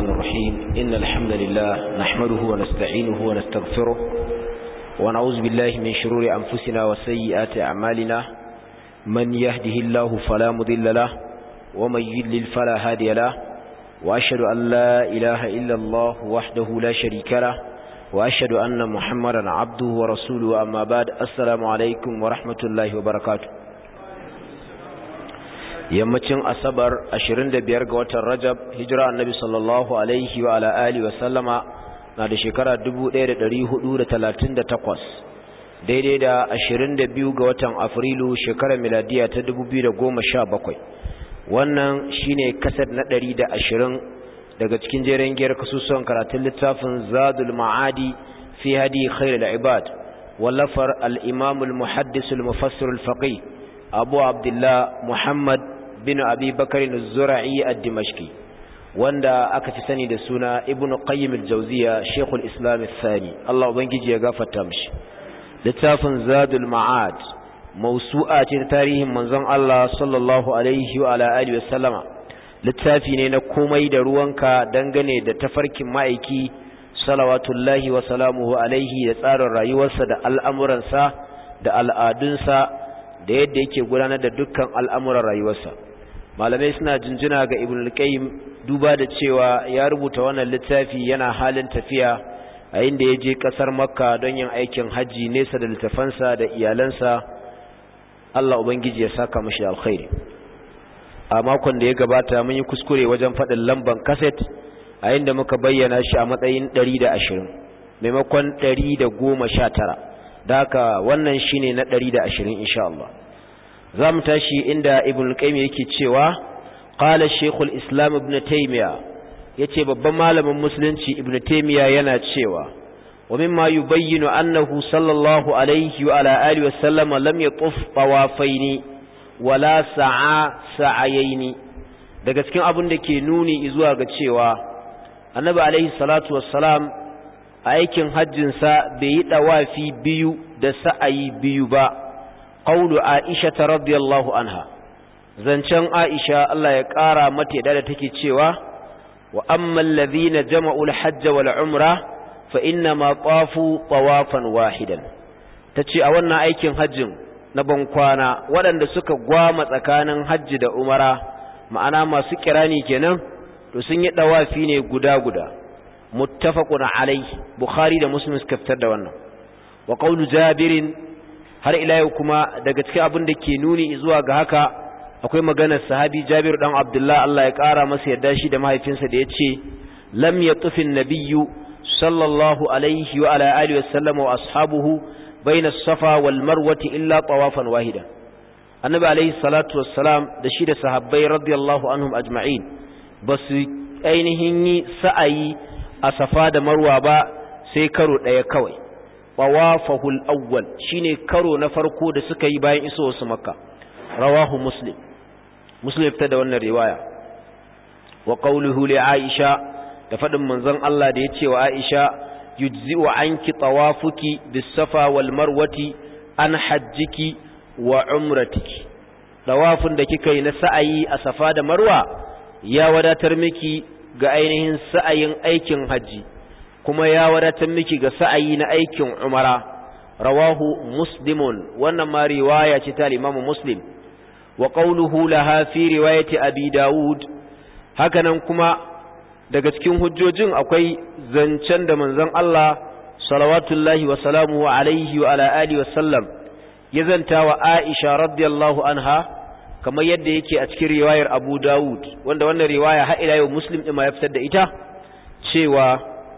الرحمن الرحيم إن الحمد لله نحمده ونستعينه ونستغفره ونعوذ بالله من شرور أنفسنا وسيئات أعمالنا من يهده الله فلا مضل له ومن يضلل فلا هادي له وأشهد أن لا إله إلا الله وحده لا شريك له وأشهد أن محمدا عبده ورسوله أما بعد السلام عليكم ورحمة الله وبركاته yammacin asabar 25 ga watan rajab hijira annabi sallallahu alaihi wa ala alihi wa sallama na da shekara 1438 daidai da 22 ga watan afrilu shekarar miladiya ta 2017 wannan shine kasar na 120 daga cikin jeren giyar kasusuwan karatun littafin zadul ma'adi fi hadi khairul ibad wallafar al-imam al-muhaddis al-mufassir al-faqih abu abdullah muhammad bin abi bakar zura'i ad-dimashqi wanda aka fi sani da suna ibnu qayyim al-jawziya shaykhul islam al-thani Allah ubangiji ya gafarta mishi littafin zadul ma'ad mawsu'a ce ta tarihin manzon Allah sallallahu alaihi wa ala alihi wasallama littafi ne na komai da ruwanka dangane da tafarkin ma'aiki salawatullahi wa salamuhu alaihi da tsarin rayuwarsa da al'amuransa da al'adunsa da yadda yake gudanar da dukkan al'amuran rayuwarsa malamai suna jinjina ga ibn al-qayyim duba da cewa ya rubuta wannan littafi yana halin tafiya a inda ya je kasar makka don yin aikin hajji nesa da littafansa da iyalansa Allah ubangiji ya saka mashi alkhairi a makon da ya gabata mun yi kuskure wajen faɗin lamban kaset a inda muka bayyana shi a matsayin 120 maimakon 119 da haka wannan shine na 120 insha Allah za mu tashi inda ibn al-qayyim yake cewa qala shaykhul islam ibn taymiya yace babban malamin musulunci ibn taymiya yana cewa wa mimma yubayyinu annahu sallallahu alaihi wa ala alihi wa sallama lam yatuf tawafaini wala sa'a sa'ayaini daga cikin abin da ke nuni zuwa ga cewa annabi alaihi salatu wassalam aikin hajjin sa bai yi dawafi biyu da sa'ayi biyu ba qawlu aisha radiyallahu anha zancen aisha Allah ya kara mata yadda da take cewa wa ammal ladhina jama'u al-hajj wal umra fa inna ma tawafu tawafan wahidan tace a wannan aikin hajjin na bankwana waɗanda suka gwama tsakanin hajji da umara ma'ana masu kirani kenan to sun yi dawafi ne guda guda muttafaqun alai bukhari da muslim suka fitar da wannan wa qawlu jabirin har ila yau kuma daga cikin abin da ke nuni zuwa ga haka akwai maganar sahabi Jabir dan Abdullah Allah ya kara masa yarda shi da mahaifinsa da yace lam yatufin nabiyyu sallallahu alaihi wa ala alihi wasallam wa ashabuhu baina as-safa wal marwati illa tawafan wahida annabi alaihi salatu wassalam da shi da sahabbai radiyallahu anhum ajma'in basu ainihin yi sa'ayi a safa da marwa ba sai karo daya kawai tawafahul awwal shine karo na farko da suka yi bayan iso su makka rawahu muslim muslim fitar da wannan riwaya wa qawluhu li aisha da fadin manzon Allah da yace wa aisha yujzi'u anki tawafuki bis safa wal marwati an hajjiki wa umratiki tawafin da kika yi na sa'ayi a safa da marwa ya wadatar miki ga ainihin sa'ayin aikin hajji kuma ya wadatar miki ga sa'ayi na aikin umara rawahu muslimun wannan ma riwaya ce ta limamu muslim wa qawluhu laha fi riwayati abi daud hakanan kuma daga cikin hujjojin akwai zancen da manzon Allah salawatullahi wa salamuhu alaihi wa ala alihi wa sallam ya zanta wa Aisha radiyallahu anha kamar yadda yake a cikin riwayar Abu Dawud wanda wannan riwaya har ila yau Muslim din ma ya fitar da ita cewa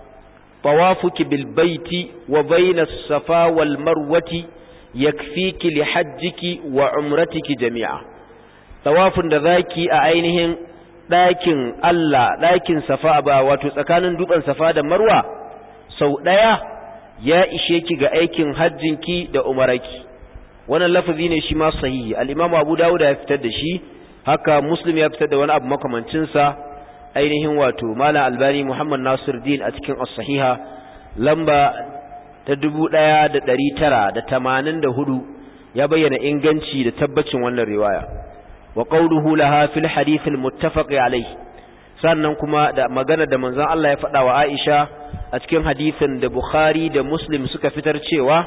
طوافك بالبيت وبين الصفا والمروة يكفيك لحجك وعمرتك جميعا طواف ذاكي أعينهم لكن الله لكن صفا با وتسكان دوبان صفا دا مروة سو دايا يا إشيك ga aikin hajjinki da umaraki wannan lafazi ne shi ma sahihi al-Imam Abu Dawud ya fitar da shi haka Muslim ya fitar da wani abu makamancin sa ainihin wato mala albani muhammad nasir din a cikin as-sahiha lamba ta dubu ɗaya da ɗari tara da tamanin da hudu ya bayyana inganci da tabbacin wannan riwaya wa qawluhu laha fil hadith al muttafaq alayh sannan kuma da magana da manzon Allah ya faɗa wa Aisha a cikin hadisin da Bukhari da Muslim suka fitar cewa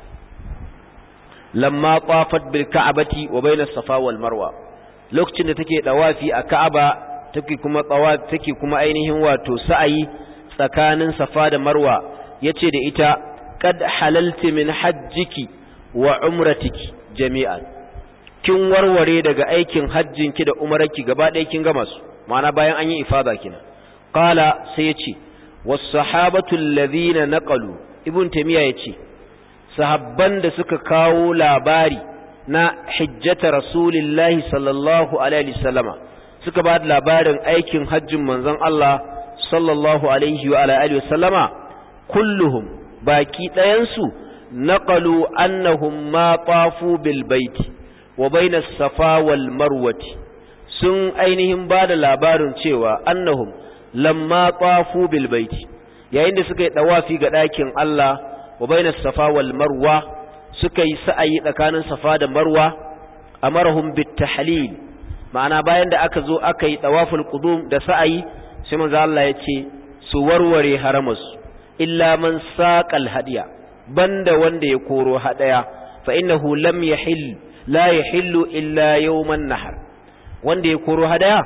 lamma qafat bil ka'bati wa bayna safa wal marwa lokacin da take dawafi a Ka'aba take kuma tsawafi take kuma ainihin wato sa'ayi tsakanin safa da marwa yace da ita qad halalti min hajjiki wa umratiki jami'an kin warware daga aikin hajjinki da umarki gaba ɗaya kin gama su ma'ana bayan an yi ifada kina qala sai yace was sahabatu alladhina naqalu ibn tamiya yace sahabban da suka kawo labari na hijjata rasulillahi sallallahu alaihi wasallama suka ba da labarin aikin hajjin manzon Allah sallallahu alaihi wa alihi wasallama kulluhum baki ɗayansu naqalu annahum ma tafu bil baiti wa bainas safa wal marwati sun ainihin ba da labarin cewa annahum lamma tafu bil baiti yayin da suka yi dawafi ga ɗakin Allah wa bainas safa wal marwa suka yi sa'ayi tsakanin safa da marwa amarahum bit tahlil ma'ana bayan da aka zo aka yi tawaful qudum da sa'ayi sai manzo Allah ya ce su warware haramus illa man saqal hadiya banda wanda ya koro hadaya fa innahu lam yahill la yahillu illa yawman nahar wanda ya koro hadaya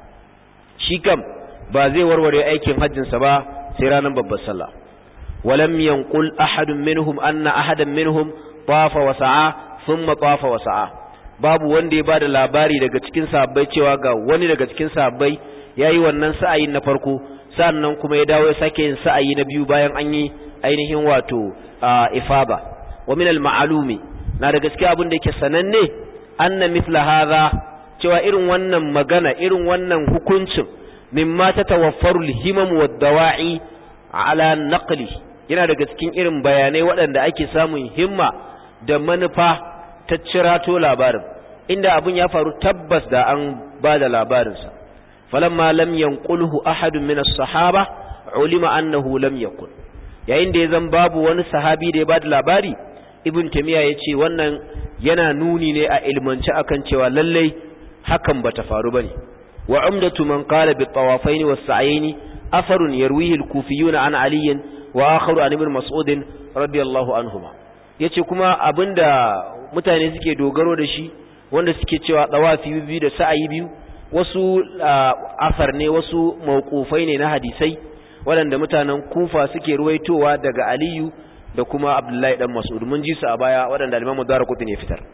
shi kam ba zai warware aikin hajjinsa ba sai ranar babbar sallah ولم ينقل أحد منهم أن أحدا منهم طاف وسعى ثم طاف وسعى babu wanda ya bada labari daga cikin sahabbai cewa ga wani daga cikin sahabbai yayi wannan sa'ayin na farko sannan kuma ya dawo ya sake yin sa'ayi na biyu bayan an yi ainihin wato ifaba wa min al ma'lumi na daga cikin abin da yake sananne anna mithla hadha cewa irin wannan magana irin wannan hukuncin mimma tatawaffaru al himam wad dawa'i ala naqli yana daga cikin irin bayanai waɗanda ake samun himma da manufa ta cirato labarin inda abin ya faru tabbas da an ba da labarinsa falamma lam yanqulhu ahadun min as-sahaba ulima annahu lam yakun yayin da ya zan babu wani sahabi da ya ba da labari ibn tamiya yace wannan yana nuni ne a ilmance akan cewa lallai hakan bata faru bane wa umdatu man qala bi tawafaini was sa'aini أثر يرويه الكوفيون عن علي وآخر عن ابن مسعود رضي الله عنهما yace kuma abinda mutane suke dogaro da shi wanda suke cewa dawafi biyu da sa'ayi biyu wasu asar ne wasu mawqufai ne na hadisai waɗanda mutanen Kufa suke ruwaitowa daga Aliyu da kuma Abdullahi dan Mas'ud mun ji su a baya waɗanda Imam Darqutni ya fitar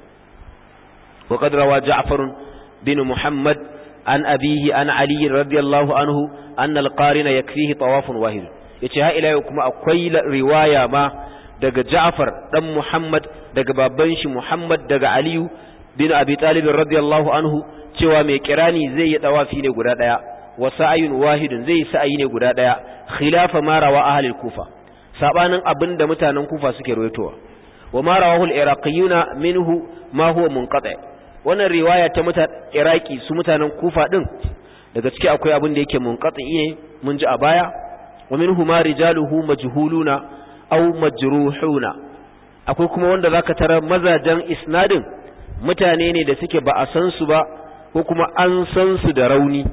wa qad rawa Ja'far bin Muhammad an abihi an Ali radiyallahu anhu anna al-qarina yakfihi tawafun wahid yace ha ila kuma akwai riwaya ma daga Ja'far dan Muhammad daga babban shi Muhammad daga Ali bin Abi Talib radiyallahu anhu cewa mai kirani zai yi tawafi ne guda daya wa sa'ayun wahidun zai yi sa'ayi ne guda daya khilafa ma rawa ahli kufa sabanin abinda mutanen Kufa suke rawaitowa wa ma rawahu al-iraqiyuna minhu ma huwa munqati' wannan riwaya ta mutan iraki su mutanen kufa din daga ciki akwai abin da yake munqati ne mun ji a baya wa minhu ma rijaluhu majhuluna aw majruhuna akwai kuma wanda zaka tara mazajan isnadin mutane ne da suke ba a san su ba ko kuma an san su da rauni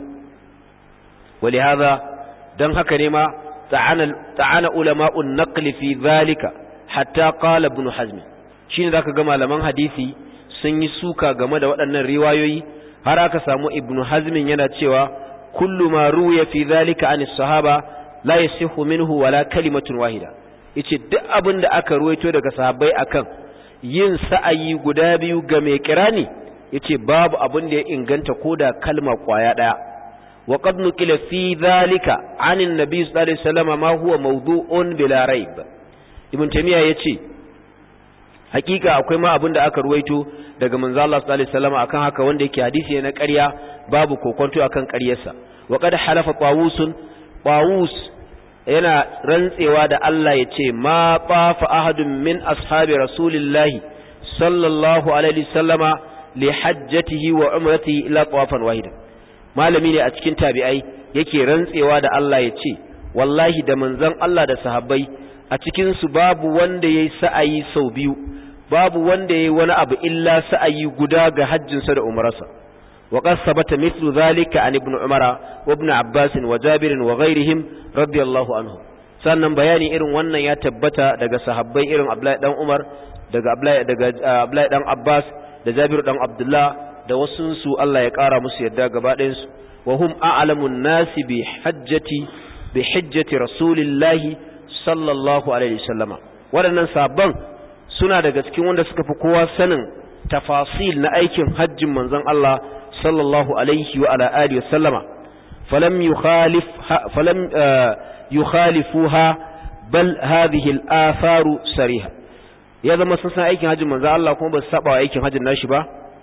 ولهذا dan haka ne ma ta'ana ta'ana ulama'un naqli fi dhalika hatta qala ibn hazm shine zaka ga malaman hadisi sun yi suka game da waɗannan riwayoyi har aka samu ibnu hazmin yana cewa kullu ma ruya fi zalika an sahaba la yasihu minhu wala kalimatun wahida yace duk abin da aka ruwaito daga sahabbai akan yin sa'ayi guda biyu ga mai kirani yace babu abin da ya inganta koda kalma kwaya daya wa qad nuqila fi zalika an annabi sallallahu alaihi wasallam ma huwa mawdu'un bila raib ibn tamiya yace hakika akwai ma abin da aka ruwaito daga manzo Allah sallallahu alaihi wasallam akan haka wanda yake hadisi ne na ƙarya babu kokonto akan ƙaryarsa wa qad halafa qawusun qawus yana rantsewa da Allah yace ma tafa ahadun min ashabi rasulillahi sallallahu alaihi wasallama li hajjatihi wa umratihi illa tawafan wahidan malami ne a cikin tabi'ai yake rantsewa da Allah yace wallahi da manzon Allah da sahabbai a cikin su babu wanda yayi sa'ayi sau biyu babu wanda yayi wani abu illa sa'ayi guda ga hajjinsa da umrarsa وقد ثبت مثل ذلك عن ابن عمر وابن عباس وجابر وغيرهم رضي الله عنهم sannan bayani irin wannan ya tabbata daga sahabbai irin Abdullahi dan Umar daga Abdullahi daga Abdullahi dan Abbas da Jabir dan Abdullah da wasu su Allah ya kara musu yadda gaba ɗayan su wa hum a'lamun nasi bi hajjati bi hajjati rasulillahi sallallahu alaihi wasallama waɗannan sabban suna daga cikin wanda suka fi kowa sanin tafasil na aikin hajjin manzon Allah sallallahu alaihi wa ala alihi wasallama falam yukhalif falam yukhalifuha bal hadhihi al-atharu sariha ya zama sun san aikin hajjin manzon Allah kuma ba su saba wa aikin hajjin nashi ba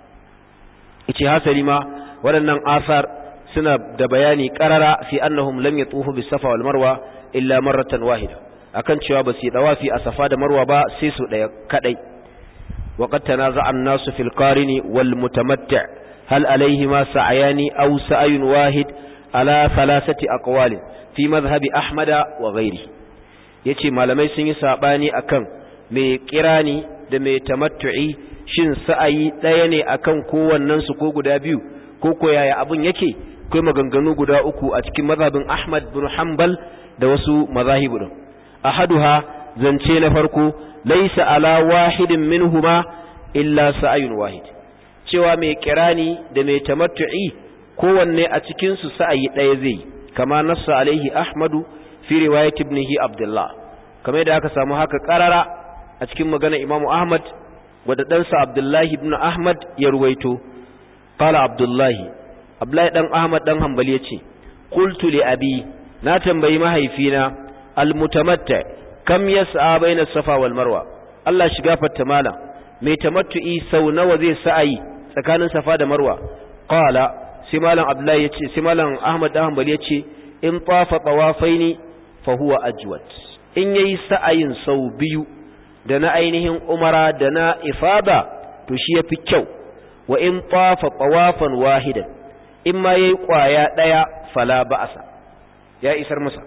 yace hasali ma waɗannan asar suna da bayani qarara fi annahum lam yatufu bis safa wal marwa illa marratan wahida akan cewa ba su yi dawafi a safa da marwa ba sai su daya kadai وقد تنازع الناس في القارن والمتمتع هل عليهما سعيان أو سعي واحد على ثلاثة أقوال في مذهب أحمد وغيره yace malamai sun yi sabani akan mai kirani da mai tamattu'i shin sa'ayi ɗaya ne akan kowannen su ko guda biyu ko ko yaya abun yake kai maganganu guda uku a cikin mazhabin Ahmad bin Hanbal da wasu mazahibu din ahaduha zance na farko laisa ala wahidin minhuma illa sa'ayun wahid cewa mai kirani da mai tamattu'i kowanne a cikin su sa'ayi ɗaya zai kama nassa alaihi ahmadu fi riwayat ibnihi abdullah kamar da aka samu haka karara a cikin magana imam ahmad wadda ɗansa abdullahi ibn ahmad ya ruwaito qala abdullahi abdullahi dan ahmad dan hanbali yace qultu li abi na tambayi mahaifina almutamatta kam yas'a baina safa wal marwa Allah shiga fatta mala mai tamattu'i sau nawa zai sa'ayi tsakanin safa da marwa qala sai malam abdullahi yace sai malam ahmad dan hanbali yace in tafa tawafaini fa huwa ajwad in yayi sa'ayin sau biyu da na ainihin umara da na ifada to shi yafi kyau wa in tafa tawafan wahidan in ma yayi kwaya daya fala ba'asa ya isar masa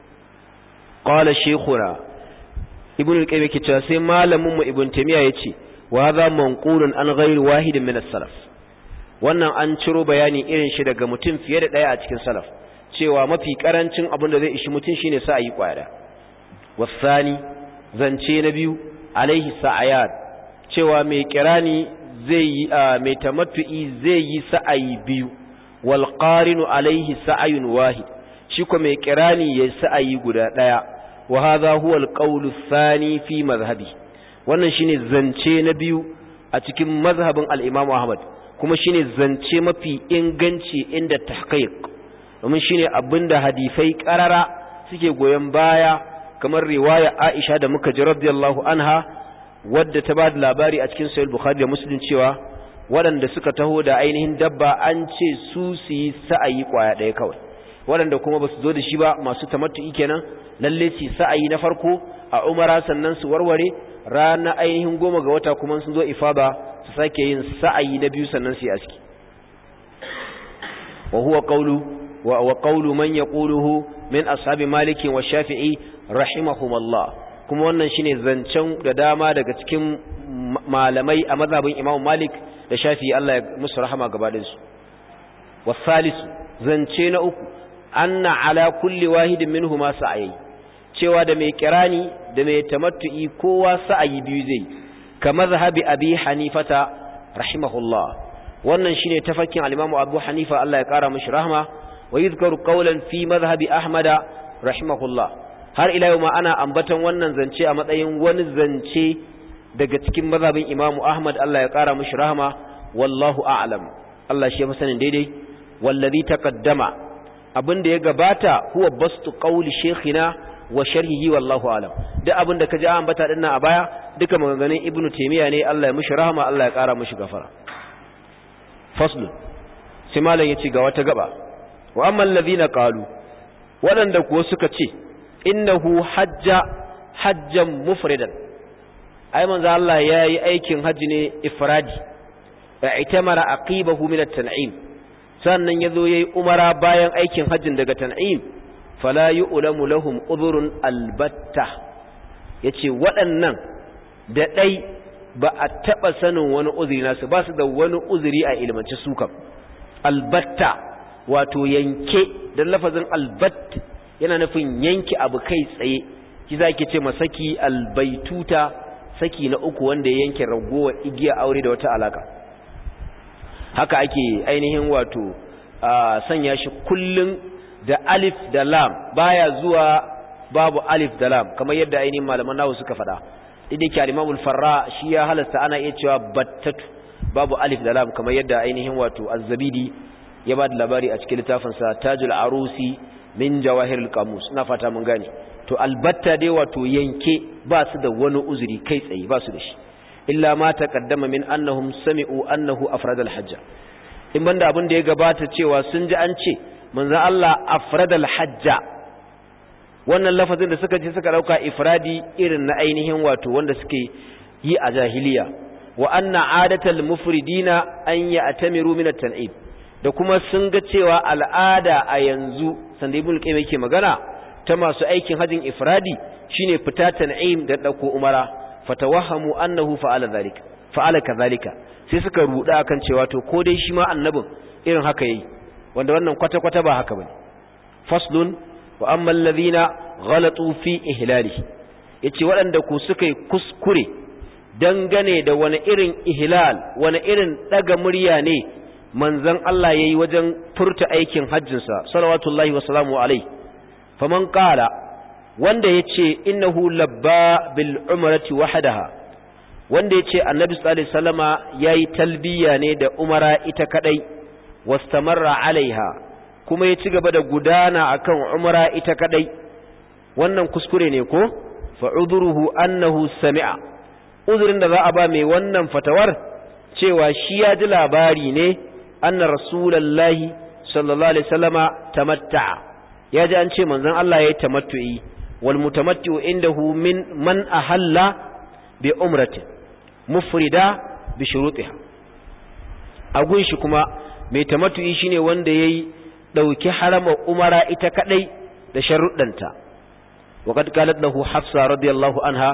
qala shaykhuna ibn al-qayyim yake cewa sai malamin mu ibn tamiya yace wa hadha manqulun an ghairi wahidin min as-salaf wannan an ciro bayani irin shi daga mutum fiye da daya a cikin salaf cewa mafi karancin abin da zai ishi mutum shine sa ayi kwaya wasani zance na biyu alaihi sa'ayat cewa mai kirani zai yi mai tamattu'i zai yi sa'ayi biyu wal qarinu alaihi sa'ayun wahid shi ko mai kirani yayi sa'ayi guda daya wa hadha huwa al-qawlu thani fi madhhabi wannan shine zance na biyu a cikin mazhabin al-Imam Ahmad kuma shine zance mafi inganci inda tahqiq domin shine abinda hadisai karara suke goyen baya kamar riwaya Aisha da muka ji radiyallahu anha wadda ta bada labari a cikin sahih Bukhari da Muslim cewa waɗanda suka taho da ainihin dabba an ce su su yi sa'ayi kwaya ɗaya kawai waɗanda kuma ba su zo da shi ba masu tamattu'i kenan lalle su sa'ayi na farko a umara sannan su warware rana ainihin goma ga wata kuma sun zo ifada su sake yin sa'ayi na biyu sannan su yi aski wa huwa qawlu wa wa qawlu man yaquluhu min ashabi malik wa shafi'i rahimahumallah kuma wannan shine zancen da dama daga cikin malamai a mazhabin imam malik da shafi'i Allah ya musu rahama gaba su wasalisu zance na uku anna ala kulli wahidin minhuma sa'ayi cewa da mai kirani da mai tamattu'i kowa sa'ayi biyu zai kama zahabi abi hanifata rahimahullah wannan shine tafakin al-imam abu hanifa Allah ya kara mishi rahma wa yuzkaru qawlan fi madhhabi ahmada rahimahullah har ila yau ma ana ambaton wannan zance a matsayin wani zance daga cikin mazhabin imamu ahmad Allah ya kara mishi rahma wallahu a'lam Allah shi ya fi sanin daidai wallazi taqaddama abin da ya gabata huwa bastu qawli shaykhina wa sharhihi wallahu alam duk abin da kaji an ambata dinnan a baya duka maganganun ibnu taymiya ne Allah ya mishi rahama Allah ya kara mishi gafara fasl sai malam yace ga wata gaba wa amma alladhina qalu wadanda kuwa suka ce innahu hajja hajjan mufridan ai manzo Allah yayi aikin haji ne ifradi ya itamara aqibahu min at-tan'im sannan yazo yayi umara bayan aikin hajjin daga tan'im fala yu'lamu lahum udhrun albatta yace waɗannan da dai ba a taba sanin wani uzuri nasu ba su da wani uzuri a ilmance su kam albatta wato yanke dan lafazin albatt yana nufin yanke abu kai tsaye ki zaki ce masaki albaituta saki na uku wanda ya yanke ragowa igiya aure da wata alaka haka ake ainihin wato sanya shi kullun da alif da lam baya zuwa babu alif da lam kamar yadda ainihin malaman nahu suka faɗa idan ke al farra shi ya halasta ana iya cewa battatu babu alif da lam kamar yadda ainihin wato az-zabidi ya ba da labari a cikin littafin sa tajul arusi min jawahirul qamus ina fata mun gane to albatta dai wato yanke ba su da wani uzuri kai tsaye ba su da shi illa ma taqaddama min annahum sami'u annahu afrada al-hajj in banda abin da ya gabata cewa sun ji an ce manzo Allah afrada al-hajja wannan lafazin da suka ji suka dauka ifradi irin na ainihin wato wanda suke yi a jahiliya wa anna adatal mufridina an ya'tamiru min at-tan'ib da kuma sun ga cewa al'ada a yanzu sanda ibn qayyim yake magana ta masu aikin hajjin ifradi shine fita tan'im da dauko umara fatawahhamu annahu fa'ala zalika fa'ala kadhalika sai suka ruda akan cewa to ko dai shi ma annabin irin haka yayi wanda wannan kwata kwata ba haka bane faslun wa amma alladhina ghalatu fi ihlalihi yace waɗanda ku suka yi kuskure dangane da wani irin ihlal wani irin daga murya ne manzon Allah yayi wajen furta aikin hajjinsa salawatullahi wa salamu alaihi faman qala wanda yace innahu labba bil umrati wahdaha wanda yace annabi sallallahu alaihi wasallama yayi talbiya ne da umara ita kadai wastamarra alaiha kuma ya ci gaba da gudana akan umara ita kadai wannan kuskure ne ko fa udruhu annahu sami'a uzurin da za a ba mai wannan fatawar cewa shi ya ji labari ne anna rasulullahi sallallahu alaihi wasallama tamatta'a ya ji an ce manzon Allah yayi tamattu'i wal mutamatti'u indahu min man ahalla bi umrati mufrida bi shurutiha agun shi kuma mai tamattu'i shine wanda yayi dauki harama umara ita kadai da sharuddanta waqad qalat lahu hafsa radiyallahu anha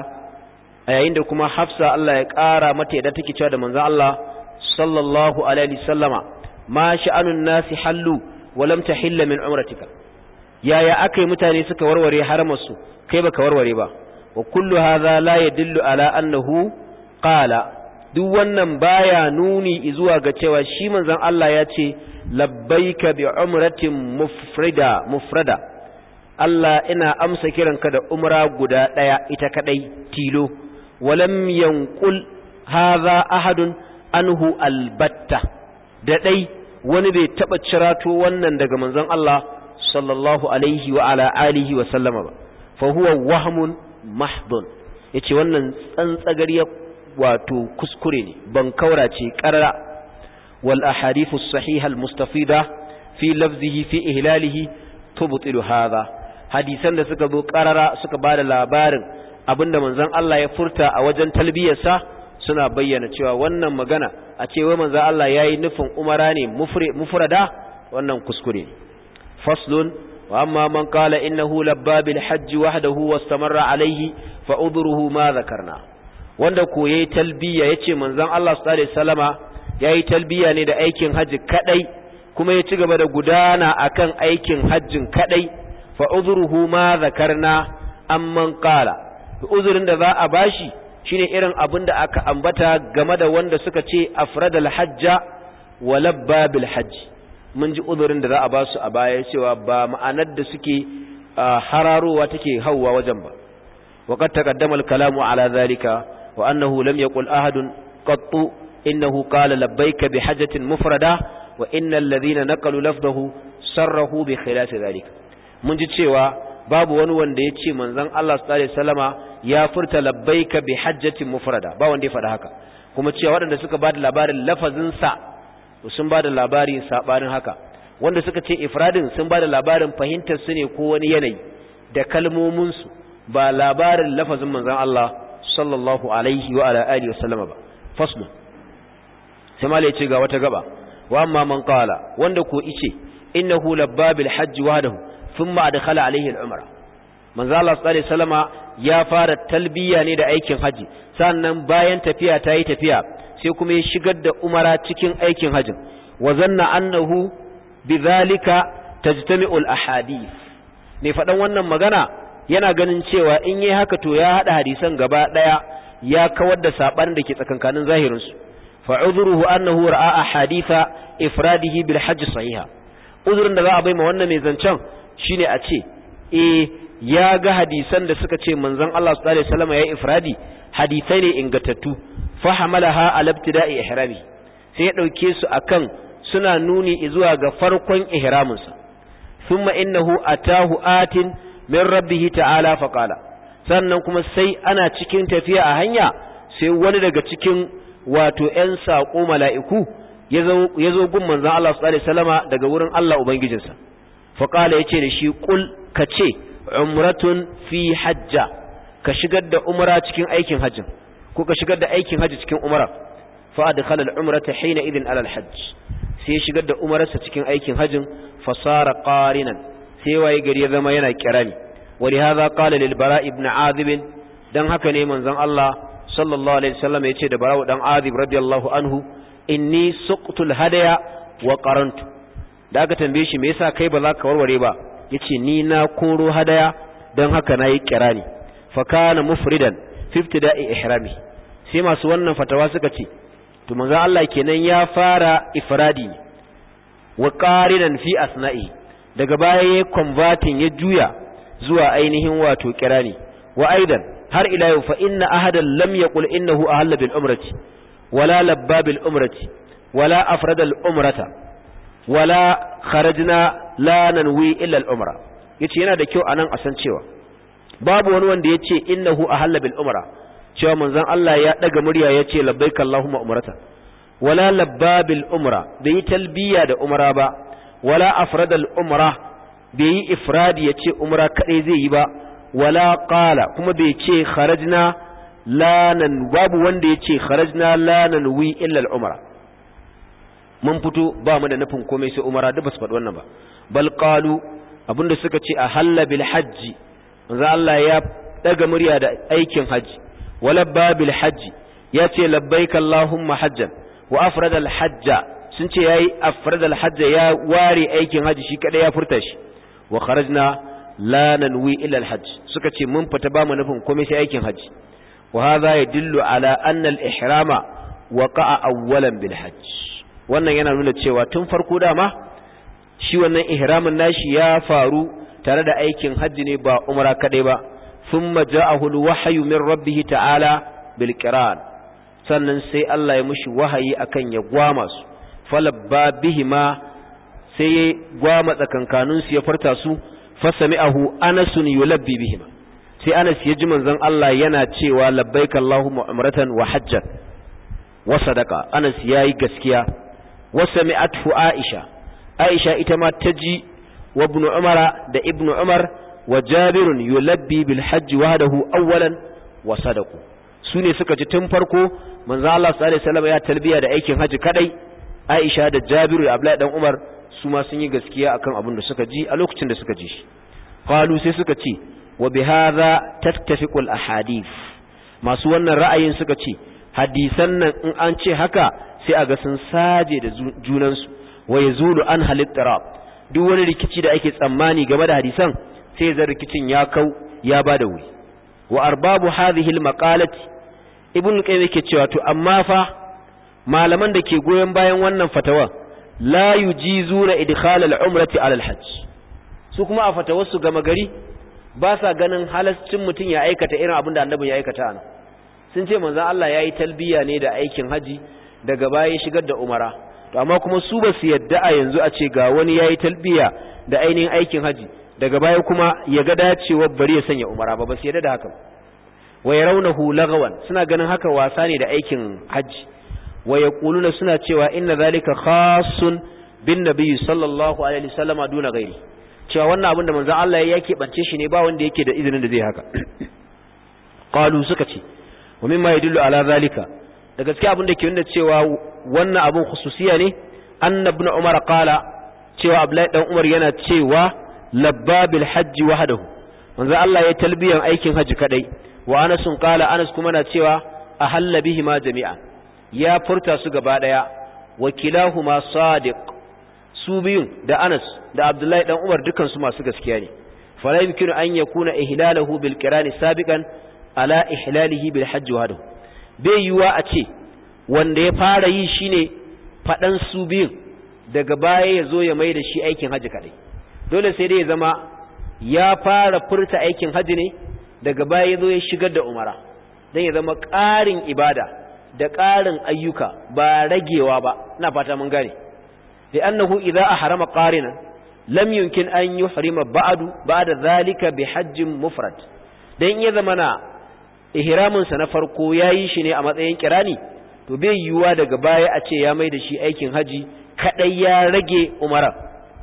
a yayin da kuma hafsa Allah ya kara mata yadda take cewa da manzon Allah sallallahu alaihi wasallama ma sha'anun nasi hallu wa lam tahilla min umratika yaya akai mutane suka warware haramarsu kai baka warware ba wa kullu hadha la yadullu ala annahu qala duk wannan baya nuni zuwa ga cewa shi manzon Allah ya ce labbaika bi umratin mufrida mufrada Allah ina amsa kiranka da umra guda daya ita kadai tilo walam yanqul hadha ahadun anhu albatta da dai wani bai taba cirato wannan daga manzon Allah sallallahu alaihi wa ala alihi wa sallama ba fa huwa wahmun mahdun yace wannan tsantsagariyar wato kuskure ne ban kaura ce qarara wal ahadithu sahiha al mustafida fi lafzihi fi ihlalihi tubtilu hadha hadisan da suka zo qarara suka bada labarin abinda manzon Allah ya furta a wajen talbiyarsa suna bayyana cewa wannan magana a cewa manzon Allah yayi nufin umara ne mufrada wannan kuskure ne فصل وأما من قال إنه لبى بالحج وحده واستمر عليه فأذره ما ذكرنا wanda ko yayi talbiya yace manzon Allah sallallahu alaihi wasallama yayi talbiya ne da aikin haji kadai kuma ya ci gaba da gudana akan aikin hajjin kadai fa udhruhu ma zakarna amman qala uzurin da za a bashi shine irin abin da aka ambata game da wanda suka ce afradal hajja wa labba bil hajji mun ji uzurin da za a ba su a baya cewa ba ma'anar da suke hararowa take hauwa wajen ba وقد تقدم الكلام على ذلك وأنه لم يقل أحد قط إنه قال لبيك بحجة مفردة وإن الذين نقلوا لفظه صره بخلاف ذلك من جد شيء babu wani wanda ya ce manzon Allah sallallahu alaihi wasallama ya furta labbaika bi hajjatin mufrada ba wanda ya faɗa haka kuma cewa waɗanda suka bada labarin lafazin sa sun bada labarin sabanin haka wanda suka ce ifradin sun bada labarin fahimtar su ne ko wani yanayi da kalmomin su ba labarin lafazin manzon Allah sallallahu alaihi wa ala alihi wasallama ba faslu sai mala ya ce ga wata gaba wa amma man qala wanda ko ice innahu labbabil hajj wahdahu thumma adkhala alaihi al-umra manzo Allah sallallahu alaihi wasallama ya fara talbiya ne da aikin haji sannan bayan tafiya ta yi tafiya sai kuma ya shigar da umara cikin aikin hajin wa zanna annahu bidhalika tajtami'u al-ahadith me fadan wannan magana yana ganin cewa in yayi haka to ya hada hadisan gaba daya ya kawar da sabanin da ke tsakankanin zahirin su fa udhruhu annahu ra'a ahaditha ifradihi bil hajj sahiha uzurin da za a bai ma wannan mai zancen shine a ce eh ya ga hadisan da suka ce manzon Allah sallallahu alaihi wasallam ya ifradi hadisai ne ingantattu fa hamalaha ala ibtida'i ihrami sai ya dauke su akan suna nuni zuwa ga farkon ihraminsa thumma innahu atahu atin min rabbih ta'ala fa qala sannan kuma sai ana cikin tafiya a hanya sai wani daga cikin wato ƴan saƙo mala'iku ya zo gun manzon Allah sallallahu alaihi wasallama daga wurin Allah ubangijinsa fa qala yace da shi qul kace umratun fi hajja ka shigar da umra cikin aikin hajjin ko ka shigar da aikin hajji cikin umra fa adkhala al-umrata hina idin ala al-hajj sai shigar da umararsa cikin aikin hajjin fasara qarinan sai waye gari ya zama yana kirani wali hadha qala lil bara ibn azib dan haka ne manzon Allah sallallahu alaihi wasallam yace da bara dan azib radiyallahu anhu inni suqtul hadaya wa qarantu da aka tambaye shi me yasa kai ba za ka warware ba yace ni na koro hadaya dan haka nayi kirani fa kana mufridan fi ibtida'i ihrami sai masu wannan fatawa suka ce to manzo Allah kenan ya fara ifradi wa qarinan fi asna'i daga baya ya converting ya juya zuwa ainihin wato kirani wa aidan har ila yau fa inna ahadan lam yaqul innahu ahalla bil umrati wala labba bil umrati wala afrada al umrata wala kharajna la nanwi illa al umra yace yana da kyau anan a san cewa babu wani wanda yace innahu ahalla bil umra cewa manzon Allah ya daga murya ya ce labbaik Allahumma umrata wala labba bil umra bai yi talbiya da umra ba wala afrada al umra bai yi ifradi ya ce umra kadai zai yi ba wala qala kuma bai ce kharajna lanan babu wanda ya ce kharajna lanan wi illa al umra mun fito ba mu da nufin komai sai umra duk basu faɗi wannan ba bal qalu abinda suka ce a halla bil hajji manzo Allah ya daga murya da aikin haji ولبى بالحج ياتي لبيك اللهم حجا وافرد الحج sun ce yayi afrad alhajj ya ware aikin haji shi kada ya furta shi wa kharajna la nanwi illa alhajj suka ce mun fita ba mu nufin komai sai aikin haji wa hadha yadullu ala anna alihrama waqa'a awwalan bil hajj wannan yana nuna cewa tun farko dama shi wannan ihramin nashi ya faru tare da aikin haji ne ba umra kadai ba ثم جاءه الوحي من ربه تعالى بالقران sannan sai Allah ya mushi wahayi akan ya gwama su falabba bihima sai ya gwama tsakankanin su ya farta su fasami'ahu anasun yulabbi bihima sai Anas ya ji manzon Allah yana cewa labbaika Allahumma umratan wa hajjan wa sadaqa Anas yayi gaskiya wa sami'athu Aisha Aisha ita ma ta ji wa ibn Umar da ibn Umar وجابر يلبي بالحج وحده اولا وصدقوا sune suka ji tun farko manzo Allah sallallahu alaihi wasallam ya talbiya da aikin haji kadai Aisha da Jabiru da Abdullahi dan Umar su ma sun yi gaskiya akan abin da suka ji a lokacin da suka ji shi qalu sai suka ce wa bihadha tattafiqu al ahadith masu wannan ra'ayin suka ce hadisan nan in an ce haka sai a ga sun saje da junansu wa yazulu an halittarab duk wani rikici da ake tsammani game da hadisan sai zan rikicin ya kau ya ba da wuri wa arbabu hadhihi almaqalati ibn qayyim yake cewa to amma fa malaman da ke goyen bayan wannan fatawa la yujizuna idkhal al-umrati ala al-hajj su kuma a fatawar su gama gari ba sa ganin halascin mutum ya aikata irin abin da annabi ya aikata ana sun ce manzon Allah yayi talbiya ne da aikin haji daga baya shigar da umara to amma kuma su ba su yadda a yanzu a ce ga wani yayi talbiya da ainihin aikin haji daga baya kuma ya ga dacewa bari ya sanya umara ba ba su yadda da haka wa yarawnahu lagawan suna ganin haka wasa ne da aikin haji wa yaquluna suna cewa inna zalika khassun bin nabiy sallallahu alaihi wasallam duna ghairi cewa wannan abin da manzon Allah ya yake bance shi ne ba wanda yake da izinin da zai haka qalu suka ce wa mimma yadullu ala zalika da gaskiya abin da ke nuna cewa wannan abin khususiya ne annabnu umar qala cewa abdullahi dan umar yana cewa labba bil hajji wahdahu manzo Allah ya talbiyan aikin haji kadai wa Anas qala Anas kuma na cewa ahalla bihi ma jami'a ya furta su gaba daya wa kilahuma sadiq su biyun da Anas da Abdullahi dan Umar dukan su masu gaskiya ne fala yumkinu an yakuna ihlaluhu bil qirani sabiqan ala ihlalihi bil hajj wahdahu bai yiwa a ce wanda ya fara yi shine fadan su biyun daga baya ya zo ya mai da shi aikin haji kadai dole sai dai ya zama ya fara furta aikin haji ne daga baya ya zo ya shigar da umara don ya zama ƙarin ibada da ƙarin ayyuka ba ragewa ba na fata mun gane da annahu idza ahrama qarinan lam yumkin an yuhrima ba'du ba'da zalika bi hajjin mufrad dan ya zama na ihramin sa na farko yayi shi ne a matsayin kirani to bai yiwuwa daga baya a ce ya mai da shi aikin haji kadai ya rage umara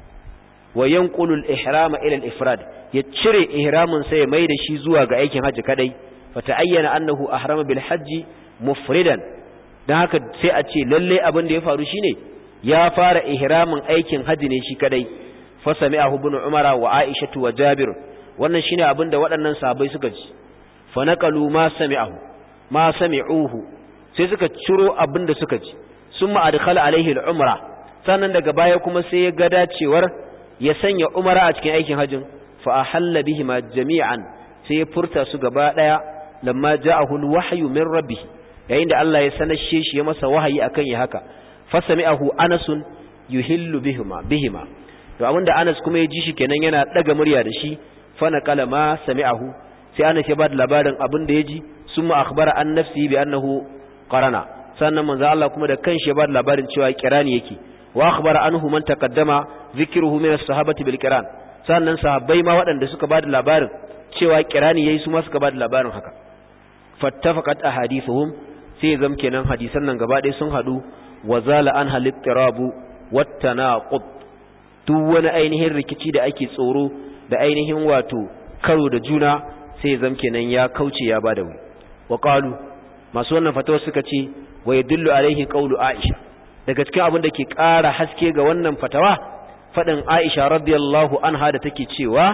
wa yanqulu al-ihrama ila al-ifrad ya cire ihramin sa ya mai da shi zuwa ga aikin haji kadai fata'ayyana annahu ahrama bil hajji mufridan dan haka sai a ce lalle abin da ya faru shine ya fara ihramin aikin haji ne shi kadai fa sami'ahu ibn umara wa aisha wa jabir wannan shine abin da waɗannan sahabbai suka ji fa naqalu ma sami'ahu ma sami'uhu sai suka ciro abin da suka ji summa adkhala alaihi al-umra sannan daga baya kuma sai ya ga dacewar ya sanya umara a cikin aikin hajjin fa ahalla bihima jami'an sai ya furta su gaba daya lamma ja'ahu al-wahyu min rabbih yayin da Allah ya sanashe shi ya masa wahayi akan ya haka fasami'ahu anasun yuhillu bihima bihima to abinda Anas kuma ya ji shi kenan yana daga murya da shi fa naqala ma sami'ahu sai Anas ya bada labarin abin da ya ji summa akhbara an nafsi bi annahu qarana sannan manzo Allah kuma da kanshi ya bada labarin cewa kirani yake wa akhbara anhu man taqaddama dhikruhu min as-sahabati bil qiran sannan sahabbai ma waɗanda suka bada labarin cewa kirani yayi su ma suka bada labarin haka fattafaqat ahadithuhum sai zam kenan hadisan nan gaba ɗaya sun hadu wa zala an halittirabu wattanaqud duk wani ainihin rikici da ake tsoro da ainihin wato karo da juna sai zam kenan ya kauce ya bada wuri wa qalu masu wannan fatawa suka ce wa yadullu alaihi qawlu aisha daga cikin abin da ke ƙara haske ga wannan fatawa fadin aisha radiyallahu anha da take cewa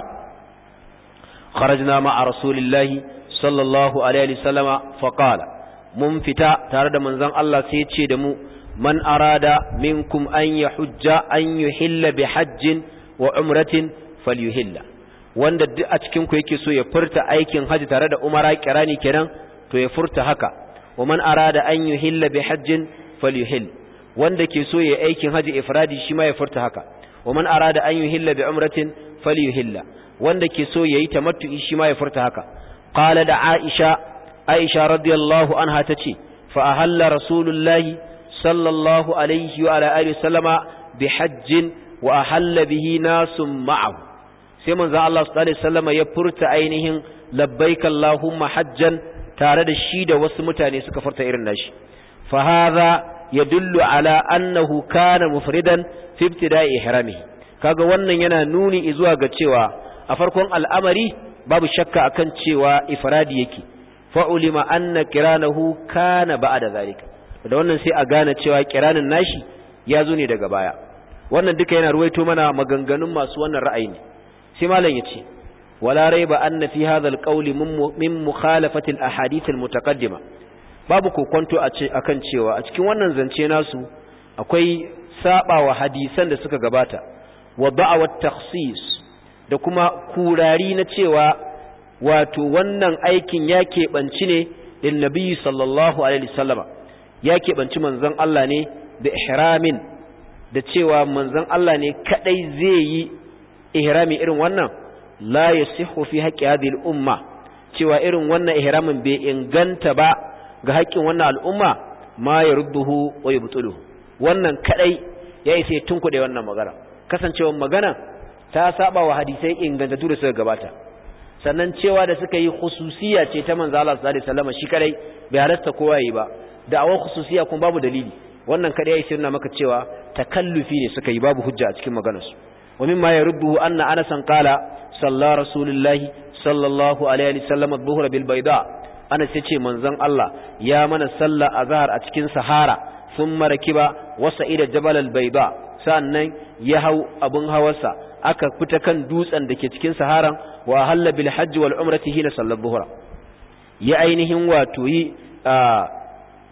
kharajna ma'a rasulillahi sallallahu alaihi wasallama faqala mun fita tare da manzon Allah sai ya ce da mu man arada minkum an yahujja an yuhilla bi hajjin wa umratin falyuhilla wanda duk a cikin ku yake so ya furta aikin haji tare da umara kirani kenan to ya furta haka wa man arada an yuhilla bi hajjin falyuhill wanda ke so ya aikin haji ifradi shi ma ya furta haka wa man arada an yuhilla bi umratin falyuhilla wanda ke so yayi tamattu'i shi ma ya furta haka qala da aisha aisha radiyallahu anha tace fa ahalla rasulullahi sallallahu alaihi wa ala alihi sallama bi hajjin wa ahalla bihi nasum ma'ahu sai manzo Allah sallallahu alaihi wasallama ya furta ainihin labbaik allahumma hajjan tare da shi da wasu mutane suka furta irin nashi fa hadha yadullu ala annahu kana mufridan fi ibtida'i ihramihi kaga wannan yana nuni zuwa ga cewa a farkon al'amari babu shakka akan cewa ifradi yake fa'ulima anna kiranahu kana ba'da zalika da wannan sai a gane cewa kiranin nashi ya zo ne daga baya wannan duka yana ruwaito mana maganganun masu wannan ra'ayi ne sai malam yace wala raiba anna fi hadha alqawli min mukhalafati alahadith almutaqaddima babu kokonto a ce akan cewa a cikin wannan zance nasu akwai sabawa hadisan da suka gabata wa da'awat takhsis da kuma kurari na cewa wato wannan aikin ya keɓanci ne lin nabiyyi sallallahu alaihi wasallama ya keɓanci manzon Allah ne da ihramin da cewa manzon Allah ne kadai zai yi ihrami irin wannan la yasihu fi haqqi hadhihi al-umma cewa irin wannan ihramin bai inganta ba ga haƙƙin wannan al'umma ma yarudduhu wa yubtuluhu wannan kadai ya isa tunkuɗe wannan magana kasancewar magana ta saba wa hadisai ingantattu da suka gabata sannan cewa da suka yi khususiya ce ta manzo Allah sallallahu alaihi wasallam shi kadai bai halasta kowa yi ba da awon khususiya kuma babu dalili wannan kadai ya sirna maka cewa takallufi ne suka yi babu hujja a cikin maganarsu wa mimma yarudduhu anna anasan qala salla rasulullahi sallallahu alaihi wasallam adh-dhuhra bil bayda anas yace manzon Allah ya mana sallah azhar a cikin sahara thumma rakiba wasa'ida jabal al bayda sannan ya hau abun hawarsa aka fita kan dutsen da ke cikin saharan wa halla bil hajji wal umrati hina sallar zuhra ya ainihin wato yi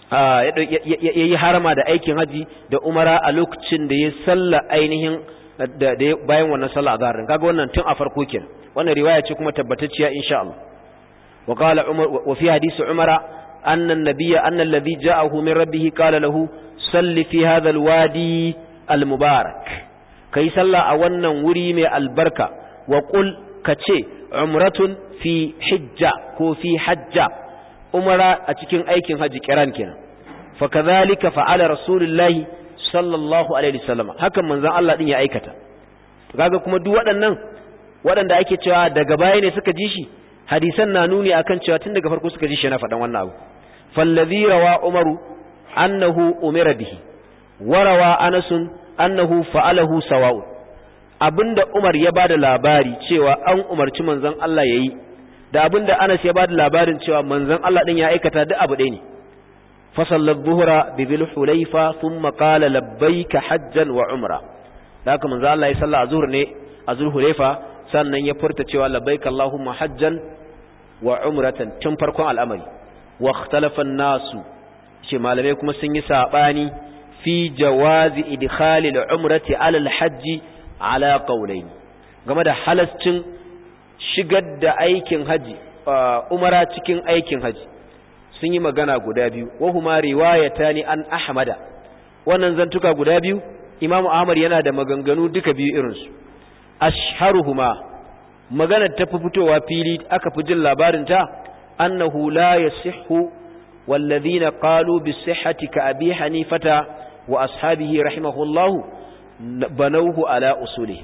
ya yi harama da aikin haji da umara a lokacin da ya salla ainihin da bayan wannan sallah azhar kaga wannan tun a farko kenan wannan riwaya ce kuma tabbatacciya insha Allah wa qala umar wa fi hadisi umara anna an-nabiyya anna alladhi ja'ahu min rabbih qala lahu salli fi hadha al-wadi al-mubarak kai sallah a wannan wuri mai albarka wa qul kace umratun fi hijja ko fi hajja umara a cikin aikin haji kiran kenan fa kadhalika fa'ala rasulullahi sallallahu alaihi wasallam hakan manzon Allah din ya aikata kaga kuma duk waɗannan waɗanda ake cewa daga baya ne suka ji shi hadisan na nuni akan cewa tun daga farko suka ji shi na faɗan wannan abu fallazi rawa umaru annahu umira bihi warawa anasun annahu fa'alahu sawa'u abinda umar ya bada labari cewa an umarci manzon Allah yayi da abinda Anas ya bada labarin cewa manzon Allah din ya aikata duk abu ɗaya ne فصلى الظهر بذي الحليفة ثم قال لبيك حجا وعمرة ذاك من ذا الله يصلى الظهر ني أذو الحليفة sannan ya furta cewa labbaika Allahumma hajjan wa umratan tun farkon al'amari wa ikhtalafa nasu shi malamai kuma sun yi sabani fi jawazi idkhali al-umrati ala al-hajj ala qawlayn game da halascin shigar da aikin haji umara cikin aikin haji sun yi magana guda biyu wahuma riwayatani an ahmada wannan zantuka guda biyu imamu ahmad yana da maganganu duka biyu irinsu ashharuhuma maganar ta fi fitowa fili aka fi jin labarin ta annahu la yasihhu walladhina qalu bisihhati ka abi hanifata wa ashabihi rahimahullahu banawhu ala usuli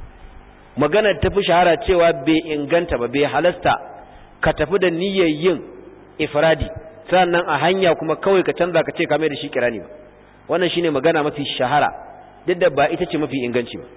maganar ta fi shahara cewa bai inganta ba bai halasta ka tafi da niyyar yin ifradi sannan a hanya kuma kawai ka canza ka ce ka mai da shi kirani ba wannan shine magana mafi shahara duk da ba ita ce mafi inganci ba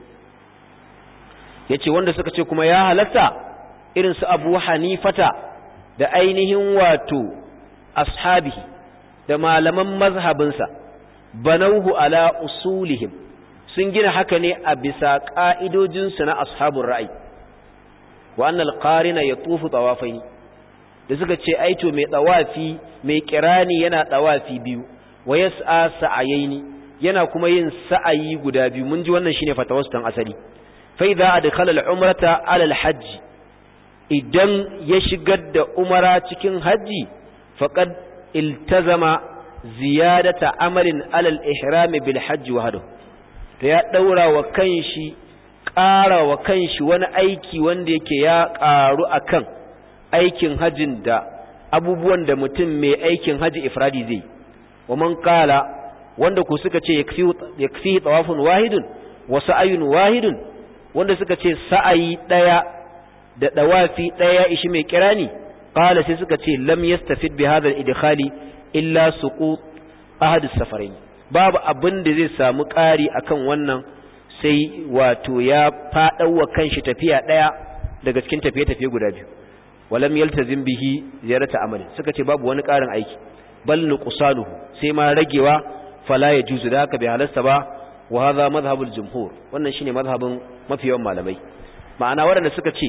yace wanda suka ce kuma ya halatta irin su Abu Hanifata da ainihin wato ashabihi da malaman mazhabinsa banauhu ala usulihim sun gina haka ne a bisa ka'idojinsu na ashabun ra'ayi wa annal qarina yatufu tawafaini da suka ce aito mai tsawafi mai kirani yana tsawafi biyu wa yas'a sa'ayaini yana kuma yin sa'ayi guda biyu mun ji wannan shine fatawarsu tan asali fa idza adkhala al-umrata ala al-hajj idan ya shigar da umara cikin haji faqad iltazama ziyadata amalin ala al-ihram bil hajj wahdahu to ya daura wa kanshi ƙara wa kanshi wani aiki wanda yake ya ƙaru akan aikin hajin da abubuwan da mutum mai aikin haji ifradi zai wa man kala wanda ku suka ce yakfi tawafun wahidun wa sa'ayun wahidun wanda suka ce sa'ayi daya da dawafi daya ishi mai kirani qala sai suka ce lam yastafid bi hadha al-idkhali illa suqut ahad as-safarain babu abin da zai samu ƙari akan wannan sai wato ya faɗawa kanshi tafiya daya daga cikin tafiye-tafiye guda biyu walam yaltazim bihi ziyarata amali suka ce babu wani ƙarin aiki bal nuqsanuhu sai ma ragewa fala yajuzu da haka bai halasta ba wa hadha madhhabul jumhur wannan shine madhhabin mafiyan malamai ma'ana waɗanda suka ce